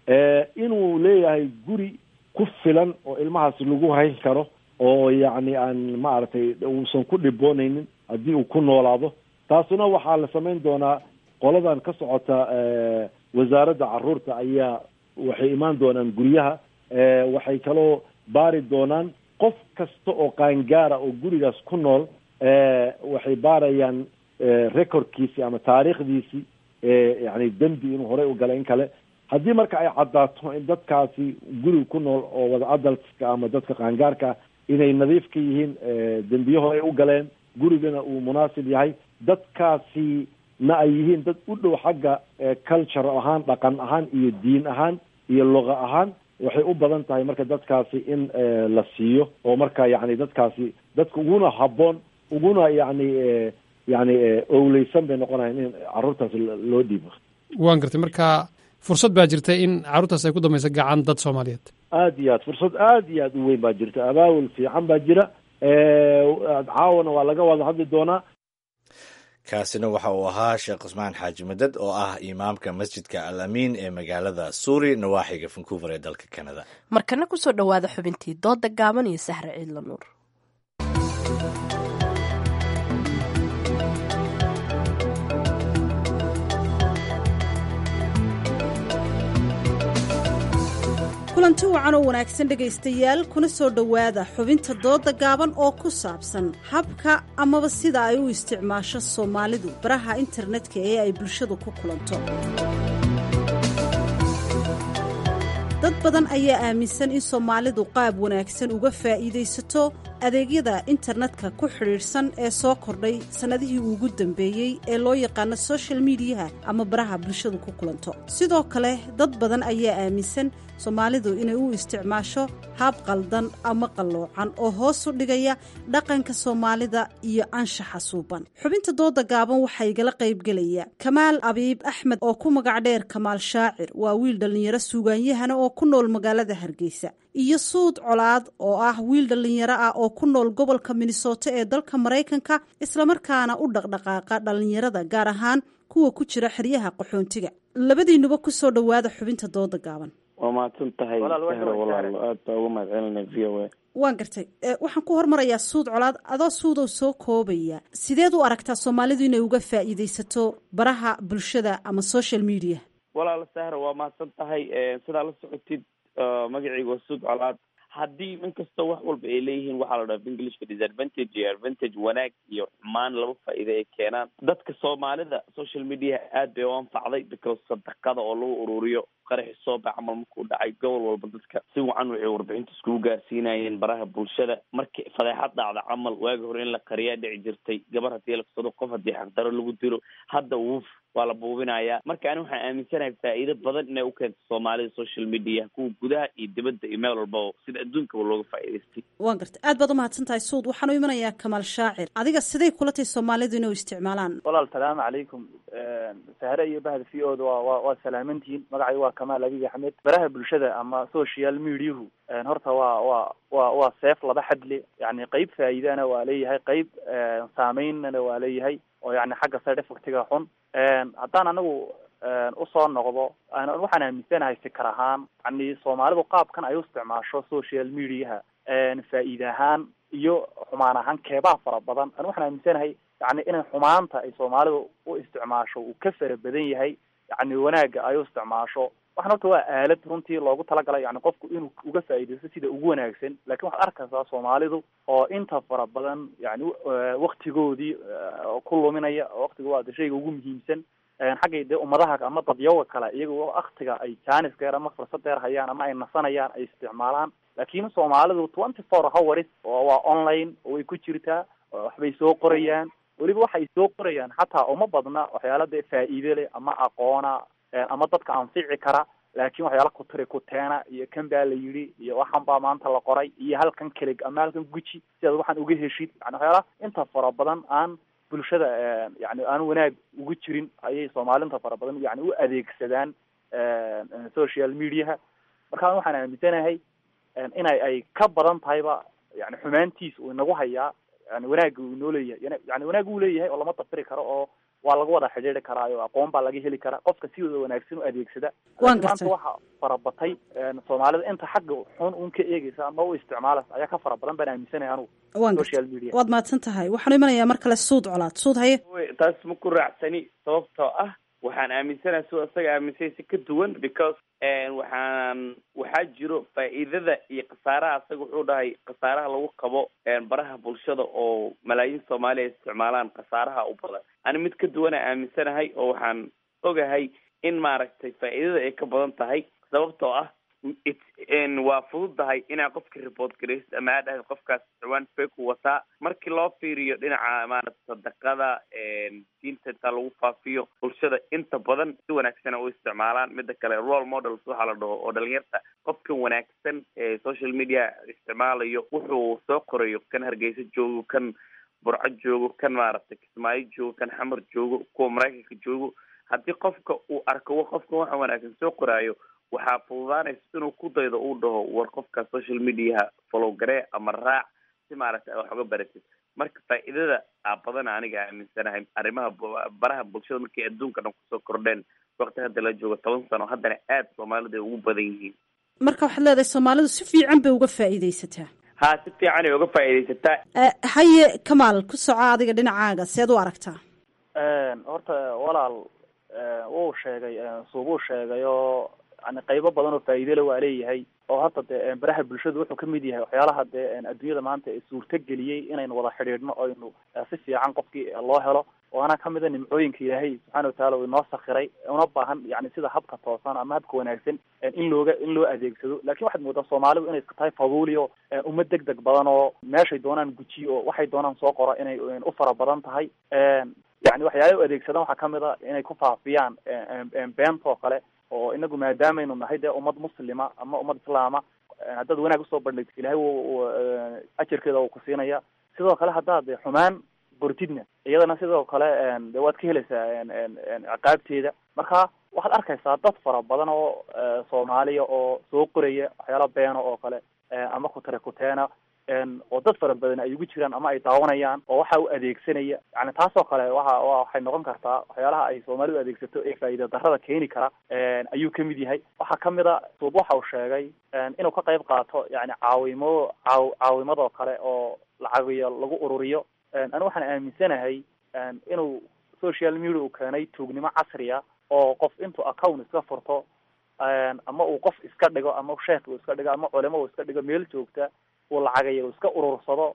inuu leeyahay guri ku filan oo ilmahaas lagu hayn karo oo yacni aan maaragtay uusan ku dhiboonaynin haddii uu ku noolaado taasuna waxaa la samayn doonaa qoladan ka socota wasaaradda caruurta ayaa waxay imaan doonaan guryaha waxay kaloo baari doonaan qof kasta oo qaangaara oo gurigaas ku nool waxay baarayaan recordkiisi ama taariikhdiisi yani dembi inuu horey u galay in kale haddii marka ay caddaato in dadkaasi guriga ku nool oo wada adaltska ama dadka qaangaarka inay nadiif ka yihiin dembiye horey u galeen gurigana uu munaasib yahay dadkaasi na ay yihiin dad u dhow xagga culture ahaan dhaqan ahaan iyo diin ahaan iyo luqa ahaan waxay u badan tahay marka dadkaasi in la siiyo oo marka yani dadkaasi dadka uguna habboon uguna yani yani owleysan bay noqonayan in caruurtaasi loo dhiibo waan gartay marka fursad baa jirta in carruurtaas ay ku dambaysa gacan dad soomaaliyeed aada iyo aad fursad aada iyo aada u weyn baa jirta abaawul fiican baa jira caawana waa laga wada hadli doonaa kaasina waxa uu ahaa sheekh cusmaan xaaji madad oo ah imaamka masjidka al amiin ee magaalada suuri nawaaxiga vancouver ee dalka canada markana kusoo dhowaada xubintii dooda gaaban iyo sahre ciidla nuur kulanti wacan oo wanaagsan dhegaystayaal kuna soo dhowaada xubinta dooda gaaban oo ku saabsan habka amaba sida ay u isticmaasho soomaalidu baraha internetka ee ay bulshadu ku kulanto dad badan ayaa aaminsan in soomaalidu qaab wanaagsan uga faa'iidaysato adeegyada internetka ku xidhiidhsan ee soo kordhay sannadihii ugu dambeeyey ee loo yaqaano social mediyaha ama baraha bulshadu ku kulanto sidoo kale dad badan ayaa aaminsan soomaalidu inay u isticmaasho haab qaldan ama qalloocan oo hoos u dhigaya dhaqanka soomaalida iyo anshaxa suuban xubinta dooda gaaban waxaa igala qaybgelaya kamaal abiib axmed oo ku magac dheer kamaal shaacir waa wiil dhallinyaro suugaanyahana oo ku nool magaalada hargeysa iyo suud colaad oo ah wiil dhallinyaro ah oo ku nool gobolka minnesota ee dalka maraykanka islamarkaana u dhaqdhaqaaqa dhallinyarada gaar ahaan kuwa ku jira xeryaha qaxoontiga labadiinuba kusoo dhowaada xubinta dooda gaaban waa mahadsan tahay sahro walaalo aad baa uga mahad celinay v o a waan gartay waxaan ku hormarayaa suud colaad adoo suudow soo koobaya sideed u aragtaa soomaalidu inay uga faa'iidaysato baraha bulshada ama social media walaalo sahro waa mahadsan tahay sidaa la socotid magacayga waa suud colaad haddii in kastoo wax walba ay leeyihiin waxaa la dhaha englishka disadvantage iyo advantage wanaag iyo xumaan laba faa'iida ay keenaan dadka soomaalida social media aad bay u anfacday because sadaqada oo lagu ururiyo qaraxi sooba camal markuu dhacay gobol walba dadka si wacan waxay warbixinta iskugu gaarsiinayeen baraha bulshada markii fadeexad dhacda camal waagi hore in la qariyaa dhici jirtay gabar haddii la kusado qof haddii xaqdaro lagu dilo hadda wuuf waa la buubinayaa marka ani waxaan aaminsanahay faa'iido badan inay u keento soomaalida social media kuwa gudaha iyo dibadda iyo meel walba sida adduunkaba looga faa'iidaystay waan gartay aad baad umahadsan tahay suud waxaan u imanayaa kamaal shaacir adiga siday kula tahay soomaalidu inay u isticmaalaan walaal salaamu calaykum sahre iyo bahda v o da waa waa waa salaamantihiin magacay waa kamaal abiy axmed baraha bulshada ama social mediahu horta waa waa waa waa seef laba xadle yani qeyb faa'iidana waa leeyahay qeyb saameynana waa leeyahay oo yani xagga side effectiga xun haddaan anagu usoo noqdo waxaan aaminsanahay fikar ahaan yani soomaalidu qaabkan ay u isticmaasho social mediaha faa'iide ahaan iyo xumaan ahaan keebaa fara badan ani waxaan aaminsanahay yani inay xumaanta ay soomaalidu u isticmaasho uu ka fara badan yahay yani wanaagga ay u isticmaasho waxan horta waa aalad runtii loogu talagalay yani qofku inuu uga faa'iidaysto sida ugu wanaagsan lakin waxaad arkaysaa soomaalidu oo inta fara badan yani waktigoodii ku luminaya waktiga waa de shayga ugu muhiimsan xaggay dee ummadaha ama dadyawa kale iyagoo waktiga ay janis deer ama fursad deer hayaan ama ay nasanayaan ay isticmaalaan lakin soomaalidu twenty four hours oo waa online oo way ku jirtaa waxbay soo qorayaan weliba waxay soo qorayaan xataa uma badna waxyaala dee faa'iide leh ama aqoona ama dadka anfici kara laakin waxyaala kutiri kuteena iyo kan baa la yidhi iyo waxan baa maanta la qoray iyo halkan kelig ama halkan guji sidaad waxaan uga heshid yani waxyaala inta fara badan aan bulshada yani aan wanaag ugu jirin ayay soomaaliinta fara badan yani u adeegsadaan social mediaha marka waxaan aaminsanahay inay ay ka badan tahayba yani xumaantiis uu inagu hayaa yani wanaagga uu inoo leeyahay yani wanaag uu leeyahay oo lama dafiri karo oo waa lagu wada xidhiiri karaayo aqoon baa laga heli karaa qofka sidooda wanaagsan u adeegsada Waan maanta gartay. waxa farabatay soomaalida inta xagga xun un ka eegeysa ama u isticmaalaysa ayaa ka fara badan baan aaminsanaya anugu waan social gartay media waad mahadsan tahay waxaanu imanayaa mar kale suud colaad suud haye Wey, taas ma ku raacsani sababtoo ah waxaan aaminsanahay sidoo isaga aaminsay si ka duwan because waxaan waxaa jiro faa'iidada iyo khasaaraha isaga wuxuu dhahay khasaaraha lagu qabo baraha bulshada oo malaayiin soomaali ay isticmaalaan khasaaraha u badan ani mid ka duwana aaminsanahay oo waxaan ogahay in maaragtay faa'iidada ay ka badan tahay sababtoo ah it waa fududahay inaa qofka report garaysid ama aad dhahayd qofkaas ciwaan fake u wataa markii loo fiiriyo dhinaca maarata sadaqada diinta inta lagu faafiyo bulshada inta badan si wanaagsana u isticmaalaan mida kale role models waxaa la dhaho oo dhalinyarta qofkan wanaagsan ee social media isticmaalayo wuxuu soo qorayo kan hargeysa joogo kan burco joogo kan maaragtay kismaayo joogo kan xamar joogo kuwa maraykanka joogo haddii qofka uu arko qofkan waxa wanaagsan soo qoraayo waxaa fududaanaysa inuu ku daydo uu dhaho war qofka social mediaha follow garee ama raac si maaragtay a wax uga baratid marka faa'iidada aa badan aniga aaminsanahay arrimaha bu- baraha bulshada markay adduunka dhan kusoo kordheen waqti hadda la joogo toban sano haddana aad soomaalida ay ugu badan yihiin marka waxaad leedahay soomaalidu si fiican bay uga faa'iidaysataa ha si fiican ay uga faa'iidaysataa Eh, haye kamaal ku soco adiga dhinacaaga seed u aragtaa horta walaal wuu sheegay suubuu sheegay oo yani qaybo badan oo faa'iidele waa leeyahay oo hadda dee baraha bulshadu wuxuu kamid yahay waxyaalaha dee adduunyada maanta ee suurto geliyey inaynu wada xidhiidhno oynu si fiican qofkii loo helo waana kamida nimcooyinka ilaahay subxaana watacaala uu inoo sakhiray una baahan yani sida habka toosan ama habka wanaagsan in looga in loo adeegsado lakin waxaad moodaa soomaalidu inay iska tahay faduuli oo uma deg deg badan oo meeshay doonaan gujiyo oo waxay doonaan soo qoro inay u fara badan tahay yani waxyaalaha u adeegsadaan waxaa kamid a inay ku faafiyaan beenta oo kale oo inagu maadaamaynu nahay dee ummad muslima ama ummad islaama haddaad wanaag usoo bandhigto ilahay w ajarkeeda uu ku siinaya sidoo kale haddaad xumaan bortidna iyadana sidoo kale de waad ka helaysaa ciqaabteeda marka waxaad arkaysaa dad fara badan oo soomaaliya oo soo qoraya waxyaala beena oo kale ama kutare kuteena oo dad fara badan ay ugu jiraan ama ay daawanayaan oo waxa u adeegsanaya yani taasoo kale waxa wa waxay noqon kartaa waxyaalaha ay soomaalidu adeegsato ee faa'iida darrada keeni kara ayuu kamid yahay waxaa kamid a suub waxa uu sheegay inuu ka qayb qaato yani caawimo caaw caawimadoo kale oo lacagiyo lagu ururiyo ani waxaan aaminsanahay inuu social media uu keenay tuugnimo casriya oo qof intuu account iska furto ama uu qof iska dhigo ama sheekh uu iska dhigo ama culimo uu iska dhigo meel joogta uu lacagayo iska urursado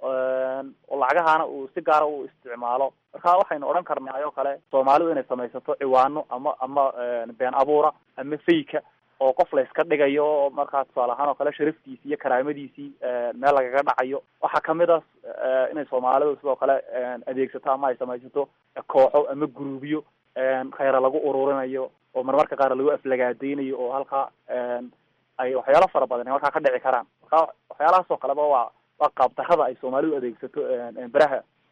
oo lacagahaana uu si gaara u isticmaalo marka waxaynu odhan karnaa oo kale soomaalidu inay samaysato ciwaano ama ama been abuura ama fayka oo qof la iska dhigayo markaa tusaale ahaan oo kale sharaftiisii iyo karaamadiisii meel lagaga dhacayo waxaa kamid a inay soomaalidu sidoo kale adeegsato ama ay samaysato kooxo ama guruubyo khayra lagu ururinayo oo marmarka qaar lagu aflagaadeynayo oo halkaa ay waxyaalo fara badan markaa ka dhici karaan marka waxyaalahaas oo kaleba waa waa qaab darrada ay soomaalidu adeegsato baraha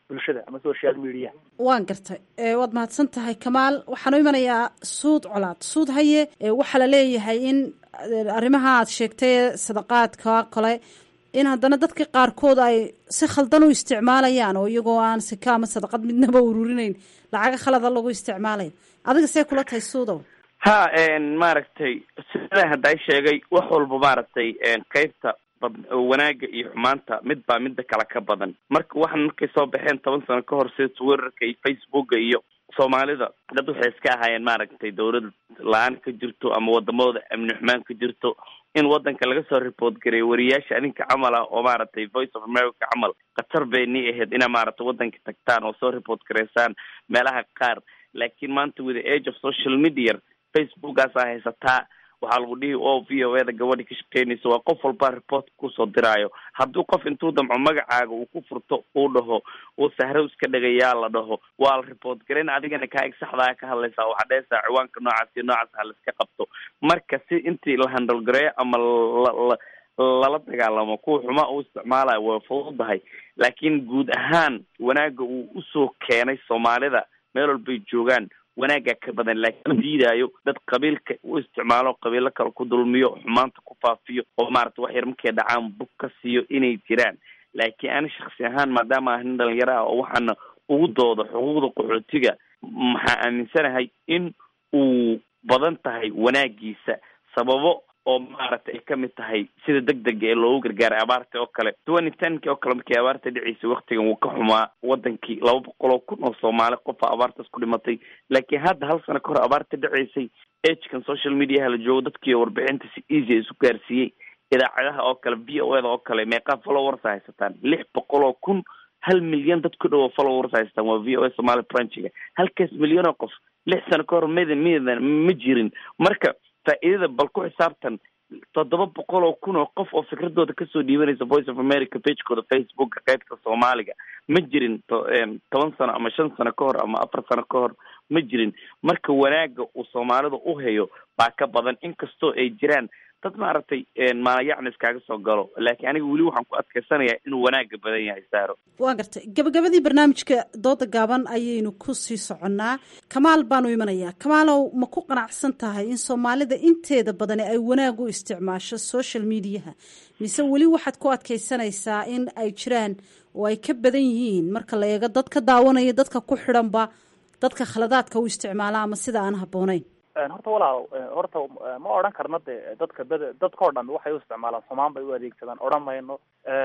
bulshada ama social media waan gartay waad mahadsan tahay kamaal waxaan u imanayaa suud colaad suud haye waxaa la leeyahay in arrimaha aad sheegtay sadaqaadka kale in haddana dadka qaarkood ay si khaldan u isticmaalayaan oo iyagoo aan sika ama sadaqad midnaba ururinayn lacaga khalada lagu isticmaalayo adiga see kula tahay suudow ha maaragtay sidaa hadday sheegay wax walba maaragtay qeybta wanaaga iyo xumaanta mid baa midda kale ka badan marka waxaan markay soo baxeen toban sano ka hor sida twitterka iyo facebooka iyo soomaalida dad waxay iska ahaayeen maaragtay dawlad la-aan ka jirto ama wadamadooda amni xumaan ka jirto in wadanka laga soo report gareeyo wariyaasha adinka camal ah oo maaragtay voice of america camal khatar bay ni ahayd inaa maaragtay wadanka tagtaan oo soo report gareysaan meelaha qaar laakiin maanta with the age of social media facebookaasaa haysataa waxaa lagu dhihi o v o eda gabadhi ka shaqeynaysa waa qof walba report kusoo diraayo hadduu qof intuu damco magacaaga uu ku furto uu dhaho uu sahrow iska dhagayaa la dhaho waa la report garayn adigana kaa eg saxdaa ka hadlaysaa waxaa dhehaysaa ciwaanka noocaas iyo noocaas ha la iska qabto marka si intii la handle gareeyo ama la lala dagaalamo kuwa xumaa uu isticmaalayo way fududahay laakiin guud ahaan wanaaga uu usoo keenay soomaalida meel walbay joogaan wanaagaa ka badan laakiin ma diidaayo dad qabiilka u isticmaalo qabiilo kale ku dulmiyo xumaanta ku faafiyo oo maarata wax yar markay dhacaan bug ka siiyo inay jiraan laakiin ani shaksi ahaan maadaama ah nin dhalinyaro ah oo waxaana ugu dooda xuquuqda qaxootiga maxaa aaminsanahay in uu badan tahay wanaagiisa sababo oo maaragtay ay kamid tahay sida deg dega ee loogu gargaaray abaarta oo kale twenty tenki oo kale markii abaarta dhiceysay waktigan wuu ka xumaa wadankii laba boqol oo kun oo soomaali qofa abaartaas ku dhimatay laakiin hadda hal sano ka hor abaarta dhiceysay agekan social mediaha la joogo dadkii warbixinta si easy isu gaarsiiyey idaacadaha oo kale v o eda oo kale meeqaa followers haysataan lix boqol oo kun hal milyan dad ku dhowo followers haystaan waa v o a somali branchiga halkaas milyan oo qof lix sano ka hor midan midan ma jirin marka faa'iidada bal ku xisaabtan toddoba boqol oo kun oo qof oo fikradooda kasoo dhiibanaysa voice of america pagekooda facebooka qaybta soomaaliga ma jirin toban sano ama shan sano ka hor ama afar sano ka hor ma jirin marka wanaaga uu soomaalida u hayo baa ka badan inkastoo ay jiraan dad maaragtay maalayacni iskaaga soo galo laakiin aniga weli waxaan ku adkaysanayaa inuu wanaaga badan yahay saaro waa gartay gabagabadii barnaamijka dooda gaaban ayaynu ku sii soconnaa kamaal baanu imanayaa kamaalow ma ku qanacsan tahay in soomaalida inteeda badani ay wanaag u isticmaasho social mediaha mise weli waxaad ku adkaysanaysaa in ay jiraan oo ay ka badan yihiin marka la eego dad ka daawanaya dadka ku xidhanba dadka khaladaadka u isticmaala ama sida aan habboonayn horta walaal horta ma odhan karno de dadka bed dadka o dhan waxay u isticmaalaan xumaan bay u adeegsadaan odhan mayno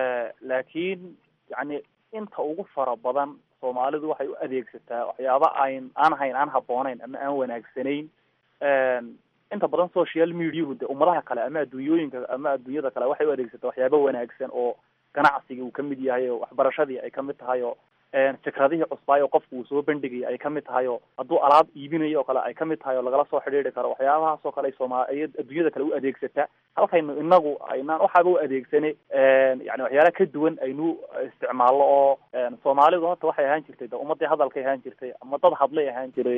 laakiin yani inta ugu fara badan soomaalidu waxay u adeegsataa waxyaaba ayn aan hayn aan habboonayn ama aan wanaagsanayn inta badan social mediahu de ummadaha kale ama adduunyooyinka ama adduunyada kale waxay u adeegsataa waxyaaba wanaagsan oo ganacsigii uu kamid yahay oo waxbarashadii ay kamid tahay oo fikradihii cusbaay oo qofku uu soo bandhigay ay kamid tahay oo hadduu alaab iibinayo oo kale ay kamid tahay oo lagala soo xidhiiri karo waxyaabahaas oo kale ay sooma ay adduunyada kale u adeegsataa halkaynu inagu aynaan waxaaba u adeegsane yani waxyaala ka duwan aynu isticmaalno oo soomaalidu horta waxay ahaan jirtay de ummadii hadalkay ahaan jirtay ama dad hadlay ahaan jiray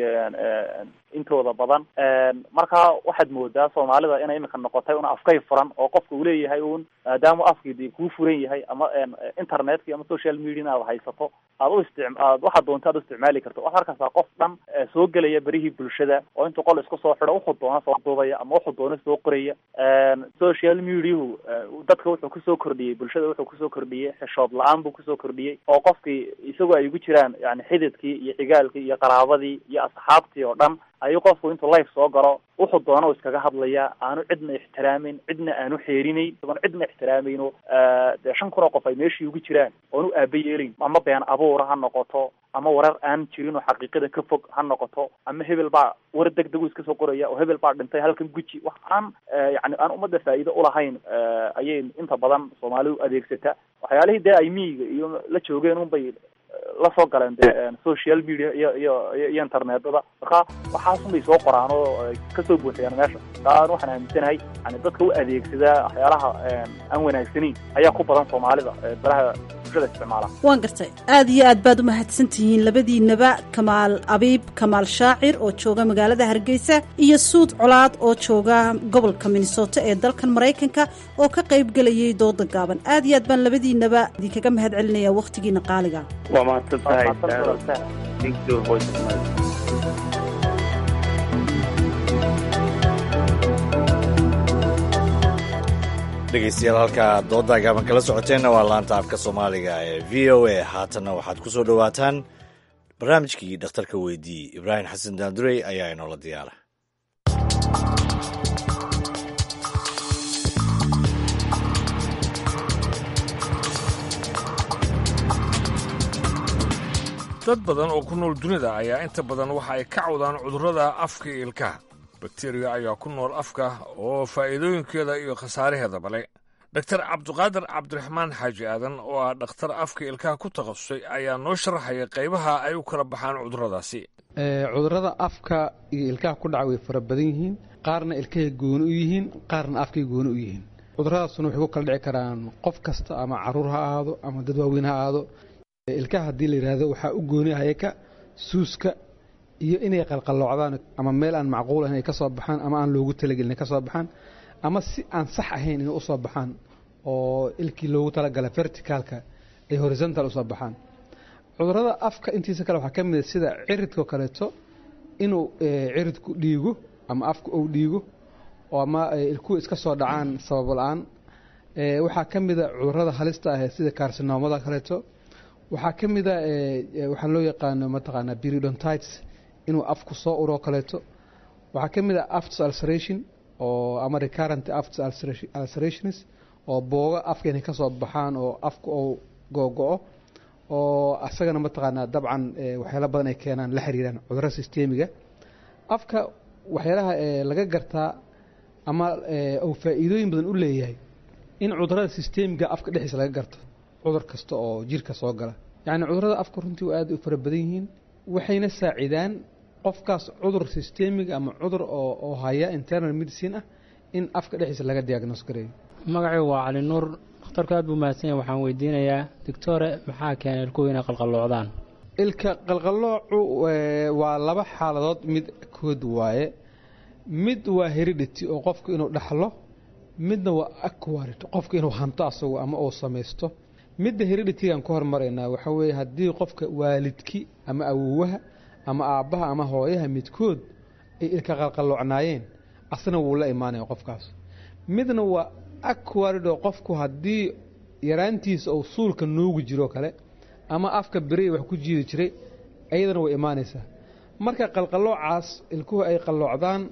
intooda badan marka waxaad moodaa soomaalida inay imika noqotay una afkay furan oo qofka uu leeyahay un maadaama afkii de kuu furan yahay ama internetka ama social media aad haysato aad u istic aad waxaad doonta ad u isticmaali karto waxaa arkaysaa qof dhan soo gelaya berihii bulshada oo intuu qol isku soo xido wuxuu doona soo duubaya ama wuxuu doona soo qoraya social mediahu dadka wuxuu kusoo kordhiyey bulshada wuxuu kusoo kordhiyey xishood la-aan buu kusoo kordhiyey oo qofkii isagoo ay ugu jiraan yani xididkii iyo xigaalkii iyo qaraabadii iyo asxaabtii oo dhan ayuu qofku intuu life soo galo wuxuu doona u iskaga hadlayaa aanu cidna ixtiraamin cidna aanu xeerinayn isagoon cidna ixtiraamayno dee shan kun oo qof ay meeshii ugu jiraan oonu aaba yeelayn ama been abuura ha noqoto ama warar aan jirin oo xaqiiqada ka fog ha noqoto ama hebel baa war deg degu iska soo qoraya oo hebel baa dhintay halkan guji wax aan yani aan ummadda faa'iido ulahayn ayay inta badan soomaalidu adeegsata waxyaalihii dee ay miyiga iyo la joogeen unbay lasoo galeen de social media iyo iyo iyo internetada marka waxaasun bay soo qoraan oo kasoo buuxiyaan meesha taa waxaan aaminsanahay yani dadka u adeegsada waxyaalaha aan wanaagsanayn ayaa ku badan soomaalida baraha bulshada isticmaala waan gartay aad iyo aad baad u mahadsan tihiin labadiinaba kamaal abiib kamaal shaacir oo jooga magaalada hargeysa iyo suud colaad oo jooga gobolka minnesota ee dalkan maraykanka oo ka qayb gelayay dooda gaaban aad iyo aad baan labadiinaba idinkaga mahad celinaya wakhtigiina qaaliga waa mahadsan tahay Thank you, Voice of America. dhegeystayaal halka dooda gaaban kala socoteenna waa laanta afka soomaaliga ee v o a haatanna waxaad ku soo dhowaataan barnaamijkii dhakhtarka weydii ibraahim xasan daandurey ayaa inoola diyaara dad badan oo ku nool dunida ayaa inta badan waxa ay ka cawdaan cudurrada afka iyo ilkaha bakteriya ayaa ku nool afka oo faa'iidooyinkeeda iyo khasaaraheedaba le doktar cabduqaadir cabdiraxmaan xaaji aadan oo ah dhakhtar afka ilkaha ku takhasusay ayaa noo sharaxaya qaybaha ay u kala baxaan cudurradaasi cudurrada afka iyo ilkaha ku dhaca way fara badan yihiin qaarna ilkahay gooni u yihiin qaarna afkay gooni u yihiin cudurradaasuna waxay ku kala dhici karaan qof kasta ama caruur ha ahaado ama dad waaweyn ha ahaado ilkaha haddii la yidhaahdo waxaa u gooni hayaka suuska iyo inay qalqalloocdaan ama meel aan macquul ahayn ay ka soo baxaan ama aan loogu talagelin ay ka soo baxaan ama si aan sax ahayn inay usoo baxaan oo ilkii loogu talagala verticaalka ay horizontal usoo baxaan cudurrada afka intiisa kale waxaa ka mid a sida ciridkao kaleeto inuu ciridku dhiigo ama afka uu dhiigo oo ama ilkuhu iska soo dhacaan sabab la-aan waxaa ka mid a cudurrada halista ah sida karsinoomada kaleeto waxaa ka mid a waxaa loo yaqaano mataqaanaa periodontites inuu afku soo uroo kaleeto waxaa ka mid a afts ulceration oo ama recurrent afts ulcerations oo booga afka inay ka soo baxaan oo afka uu googo-o oo asagana mataqaanaa dabcan waxyaala badan ay keenaan la xiriiraan cudurro systemiga afka waxyaalaha laga gartaa ama uu faa'iidooyin badan u leeyahay in cudurrada systemiga afka dhexdiisa laga garto cudur kasta oo jirka soo gala yacni cudurrada afka runtii waa aad u fara badan yihiin waxayna saacidaan qofkaas cudur systemiga ama cudur oo haya internal medicine ah in afka dhexdiisa laga diagnos gareeyo magacaygu waa cali nuur dhakhtarku aad buu mahadsan yahay waxaan weydiinayaa doctore maxaa keenay ilkuhu inay qalqalloocdaan ilka qalqalloocu waa laba xaaladood mid kood waaye mid waa heredity oo qofku inuu dhaxlo midna waa acquired qofku inuu hanto asagu ama uu samaysto midda hereditigaan ka hormaraynaa waxaa weeye haddii qofka waalidki ama awowaha ama aabbaha ama hooyaha midkood ay ilka qalqalloocnaayeen asna wuu la imaanaya qofkaas midna waa acquired oo qofku haddii yaraantiisa uu suulka nuugi jiro kale ama afka berey wax ku jiidi jiray ayadana way imaanaysaa marka qalqalloocaas ilkuhu ay qalloocdaan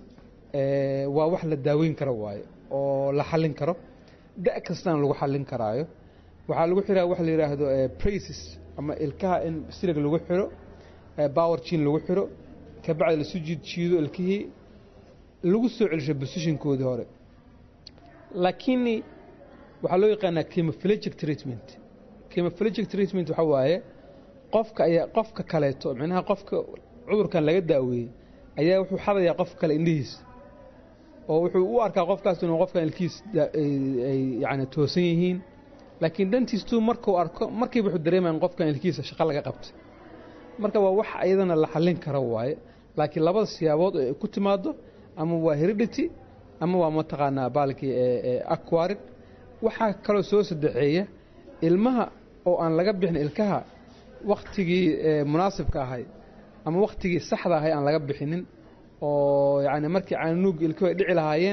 waa wax la daaweyn karo waaye oo la xallin karo da' kastana lagu xallin karaayo waxaa lagu xiraa waxa la yidhaahdo braces ama ilkaha in silig lagu xiro power jin lagu xiro kabacdi lasu jiid jiido ilkihii lagu soo celisho positionkoodii hore laakiin waxaa loo yaqaanaa chemophilegic treatment chemophilegic treatment waxaa waaye qofka ayaa qofka kaleeto micnaha qofka cudurkan laga daaweeyey ayaa wuxuu xadayaa qofka kale indhihiisa oo wuxuu u arkaa qofkaas inuu qofkan ilkihiis ay yani toosan yihiin laakiin dantiistuu markuu arko markiiba wuxuu dareemaya in qofkan ilkihiisa shaqo laga qabtay marka waa wax iyadana la xallin karo waaye laakiin labada siyaabood oo ay ku timaado ama waa heredity ama waa mataqaanaa baalkii aquarid waxaa kaloo soo sadexeeya ilmaha oo aan laga bixin ilkaha wakhtigii munaasibka ahay ama wakhtigii saxda ahay aan laga bixinin oo yacni markii caanuug ilkuhu ay dhici lahaayeen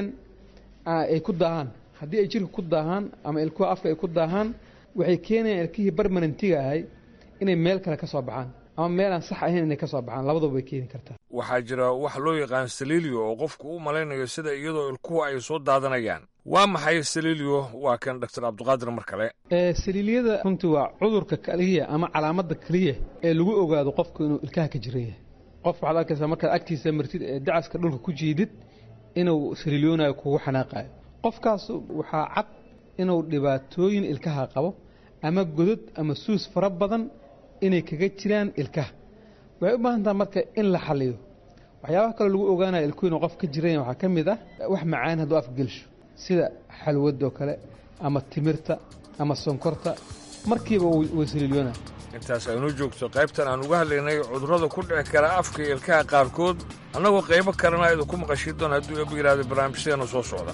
ay ku daahaan haddii ay jirka ku daahaan ama ilkuha afka ay ku daahaan waxay keenayaan ilkihii barmanentiga ahay inay meel kale ka soo baxaan ama meel aan sax ahayn inay ka soo baxaan labaduba way keeni kartaa waxaa jira wax loo yaqaan saliilio oo qofku u malaynayo sida iyadoo ilkuhu ay soo daadanayaan waa maxay saliilio waa kan doctor cabdiqaadir mar kale saliiliyada runtii waa cudurka keliya ama calaamadda keliya ee lagu ogaado qofku inuu ilkaha ka jiran yahay qof waxaad arkaysaa markaad agtiisa martid ee dacaska dhulka ku jiidid inuu saliiliyoonayo kugu xanaaqayo qofkaas waxaa cad inuu dhibaatooyin ilkaha qabo ama godod ama suus fara badan inay kaga jiraan ilkaha waxay u baahan taha marka in la xaliyo waxyaabaha kaloo lagu ogaanaya ilkuhu inuu qof ka jiran yahay waxaa ka mid ah wax macaan hadduu afka gelsho sida xalwadoo kale ama timirta ama sonkorta markiiba way saliilyoona intaas aynu joogto qaybtan aan uga hadlaynay cudurrada ku dhici kara afka iyo ilkaha qaarkood annagoo qaybo kalena idinku maqashii doon hadduu eeba yidhaahdo barnaamijyadeena soo socda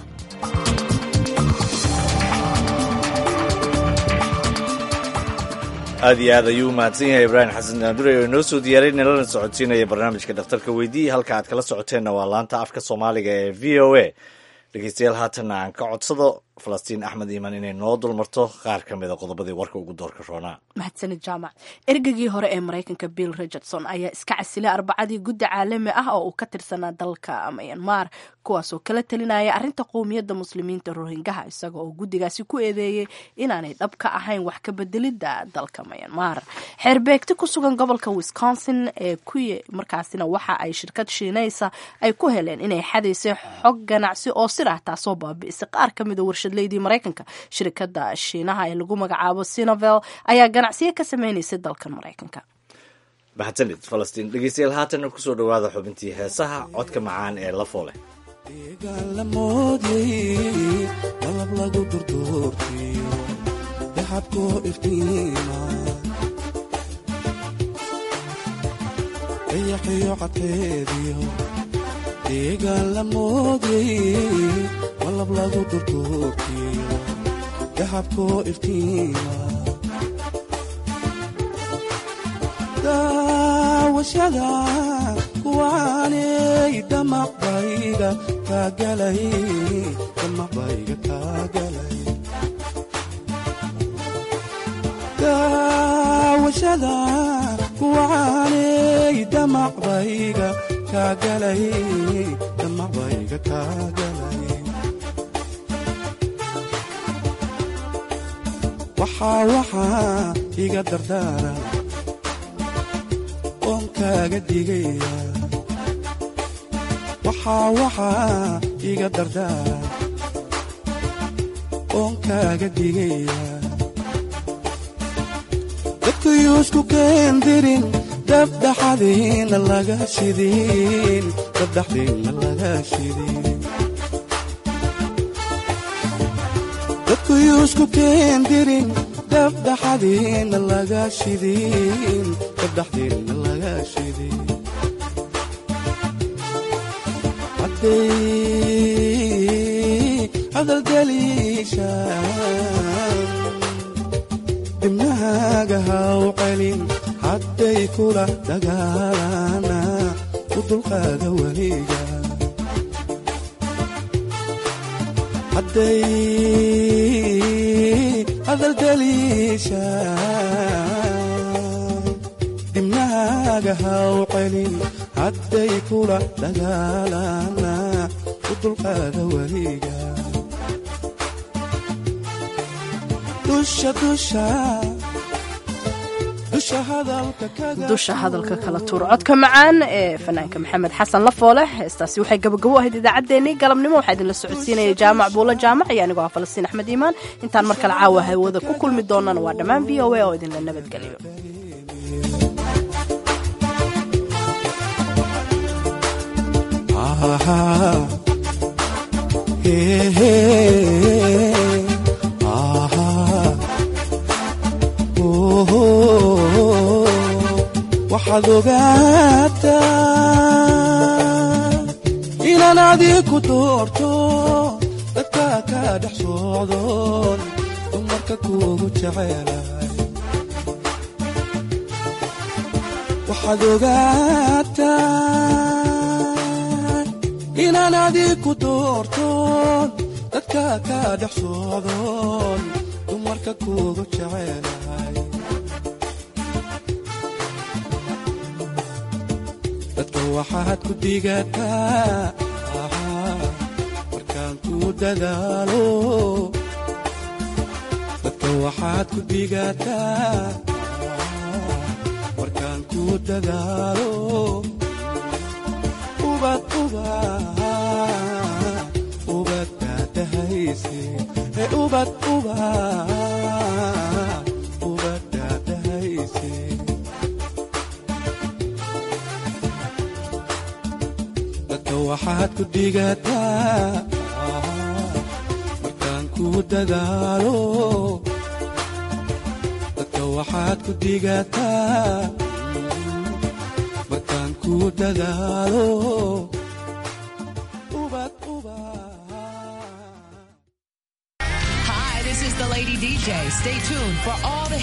aad iyo aad ayuu u mahadsan yahay ibraahim xasan daandure oo inoo soo diyaaray nalana socodsiinaya barnaamijka dhakhtarka weydii halka aad kala socoteenna waa laanta afka soomaaliga ee v o a dhegeystayaal haatanna aan ka codsado falastiin axmed iiman inay noo dulmarto qaar ka mida qodobadii warka ugu doorka roonaa mahadsanid jaamac ergegii hore ee maraykanka bill richardson ayaa iska casilay arbacadii guddi caalami ah oo uu ka tirsanaa dalka myanmar kuwaasoo kala talinaya arrinta qowmiyadda muslimiinta rohingaha isaga oo guddigaasi ku eedeeyey inaanay dhab ka ahayn wax ka bedelidda dalka myanmar xeerbeegti ku sugan gobolka wisconsin ee ku markaasina waxa ay shirkad shiinaysa ay ku heleen inay xadaysay xog ganacsi oo sir ah taasoo baabi'isay qaar ka mida warshadleydii maraykanka shirkadda shiinaha ee lagu magacaabo sinovel ayaa ganacsiyo ka sameynaysay dalkan maraykanka mahadsanid falastiin dhegeystayaal haatanna kusoo dhowaada xubintii heesaha codka macaan ee la foole malab lagu durduurtiyo daxabkoo iftiima dayaxiyo cadkeediyo deegaan la moodyay malab lagu durduurtiyo daxabkoo iftiima daawashada kuwaanay damaqbayga kaagalay damaqbayga kaagalay daawashada kuwaanay damaqbayga kaagalay damaqbayga kaagalay waxaa waxaa iga dardaara oon kaaga digaya waxaa waxaa iga dardaara oon kaaga digaya dadkuyuusku keendirin dabdhaxadiina laga shidin dabdhaxdiina laga shidin dadkuyuusku keendirin dabdhaxadiina laga shidin dabdhaxdiina laga shidin hadday hadaldaliishaan dibnahaaga haw celin hadday kula dagaalana u dulqaada weliga hadday hadaldaliishaan dibnahaaga haw celin hadday kula dagaalana u dulqaada weliga dusha dusha dusha hadalka kala tuur codka macaan ee fanaanka maxamed xasan lafoole heestaasi waxay gabagabo ahayd idaacaddeenii galabnimo waxaa idinla socodsiinaya jaamac buulo jaamac iyo anigoo ah falastiin axmed iimaan intaan mar kale caawa hawada ku kulmi doonana waa dhammaan v o a oo idinla nabadgeliyo waxaad ogaataa inaan adiku doorto dadka ka dhex socdoon dumarka kuugu jecelahay waxaad ogaataa inaan adiku doortoon dadka ka dhex socdoon dumarka kuugu jecelahay dadka waxaad ku digataa markaan ku dadaalo dadka waxaad ku digataa markaan ku dadaalo ubad ubad ubad daadahayse ee ubad ubad ubad daadahayse waxaad ku digataa markaan ku dadaalo waxaad ku digataa markaan ku dadaalo Hi, this is the Lady DJ. Stay tuned for all the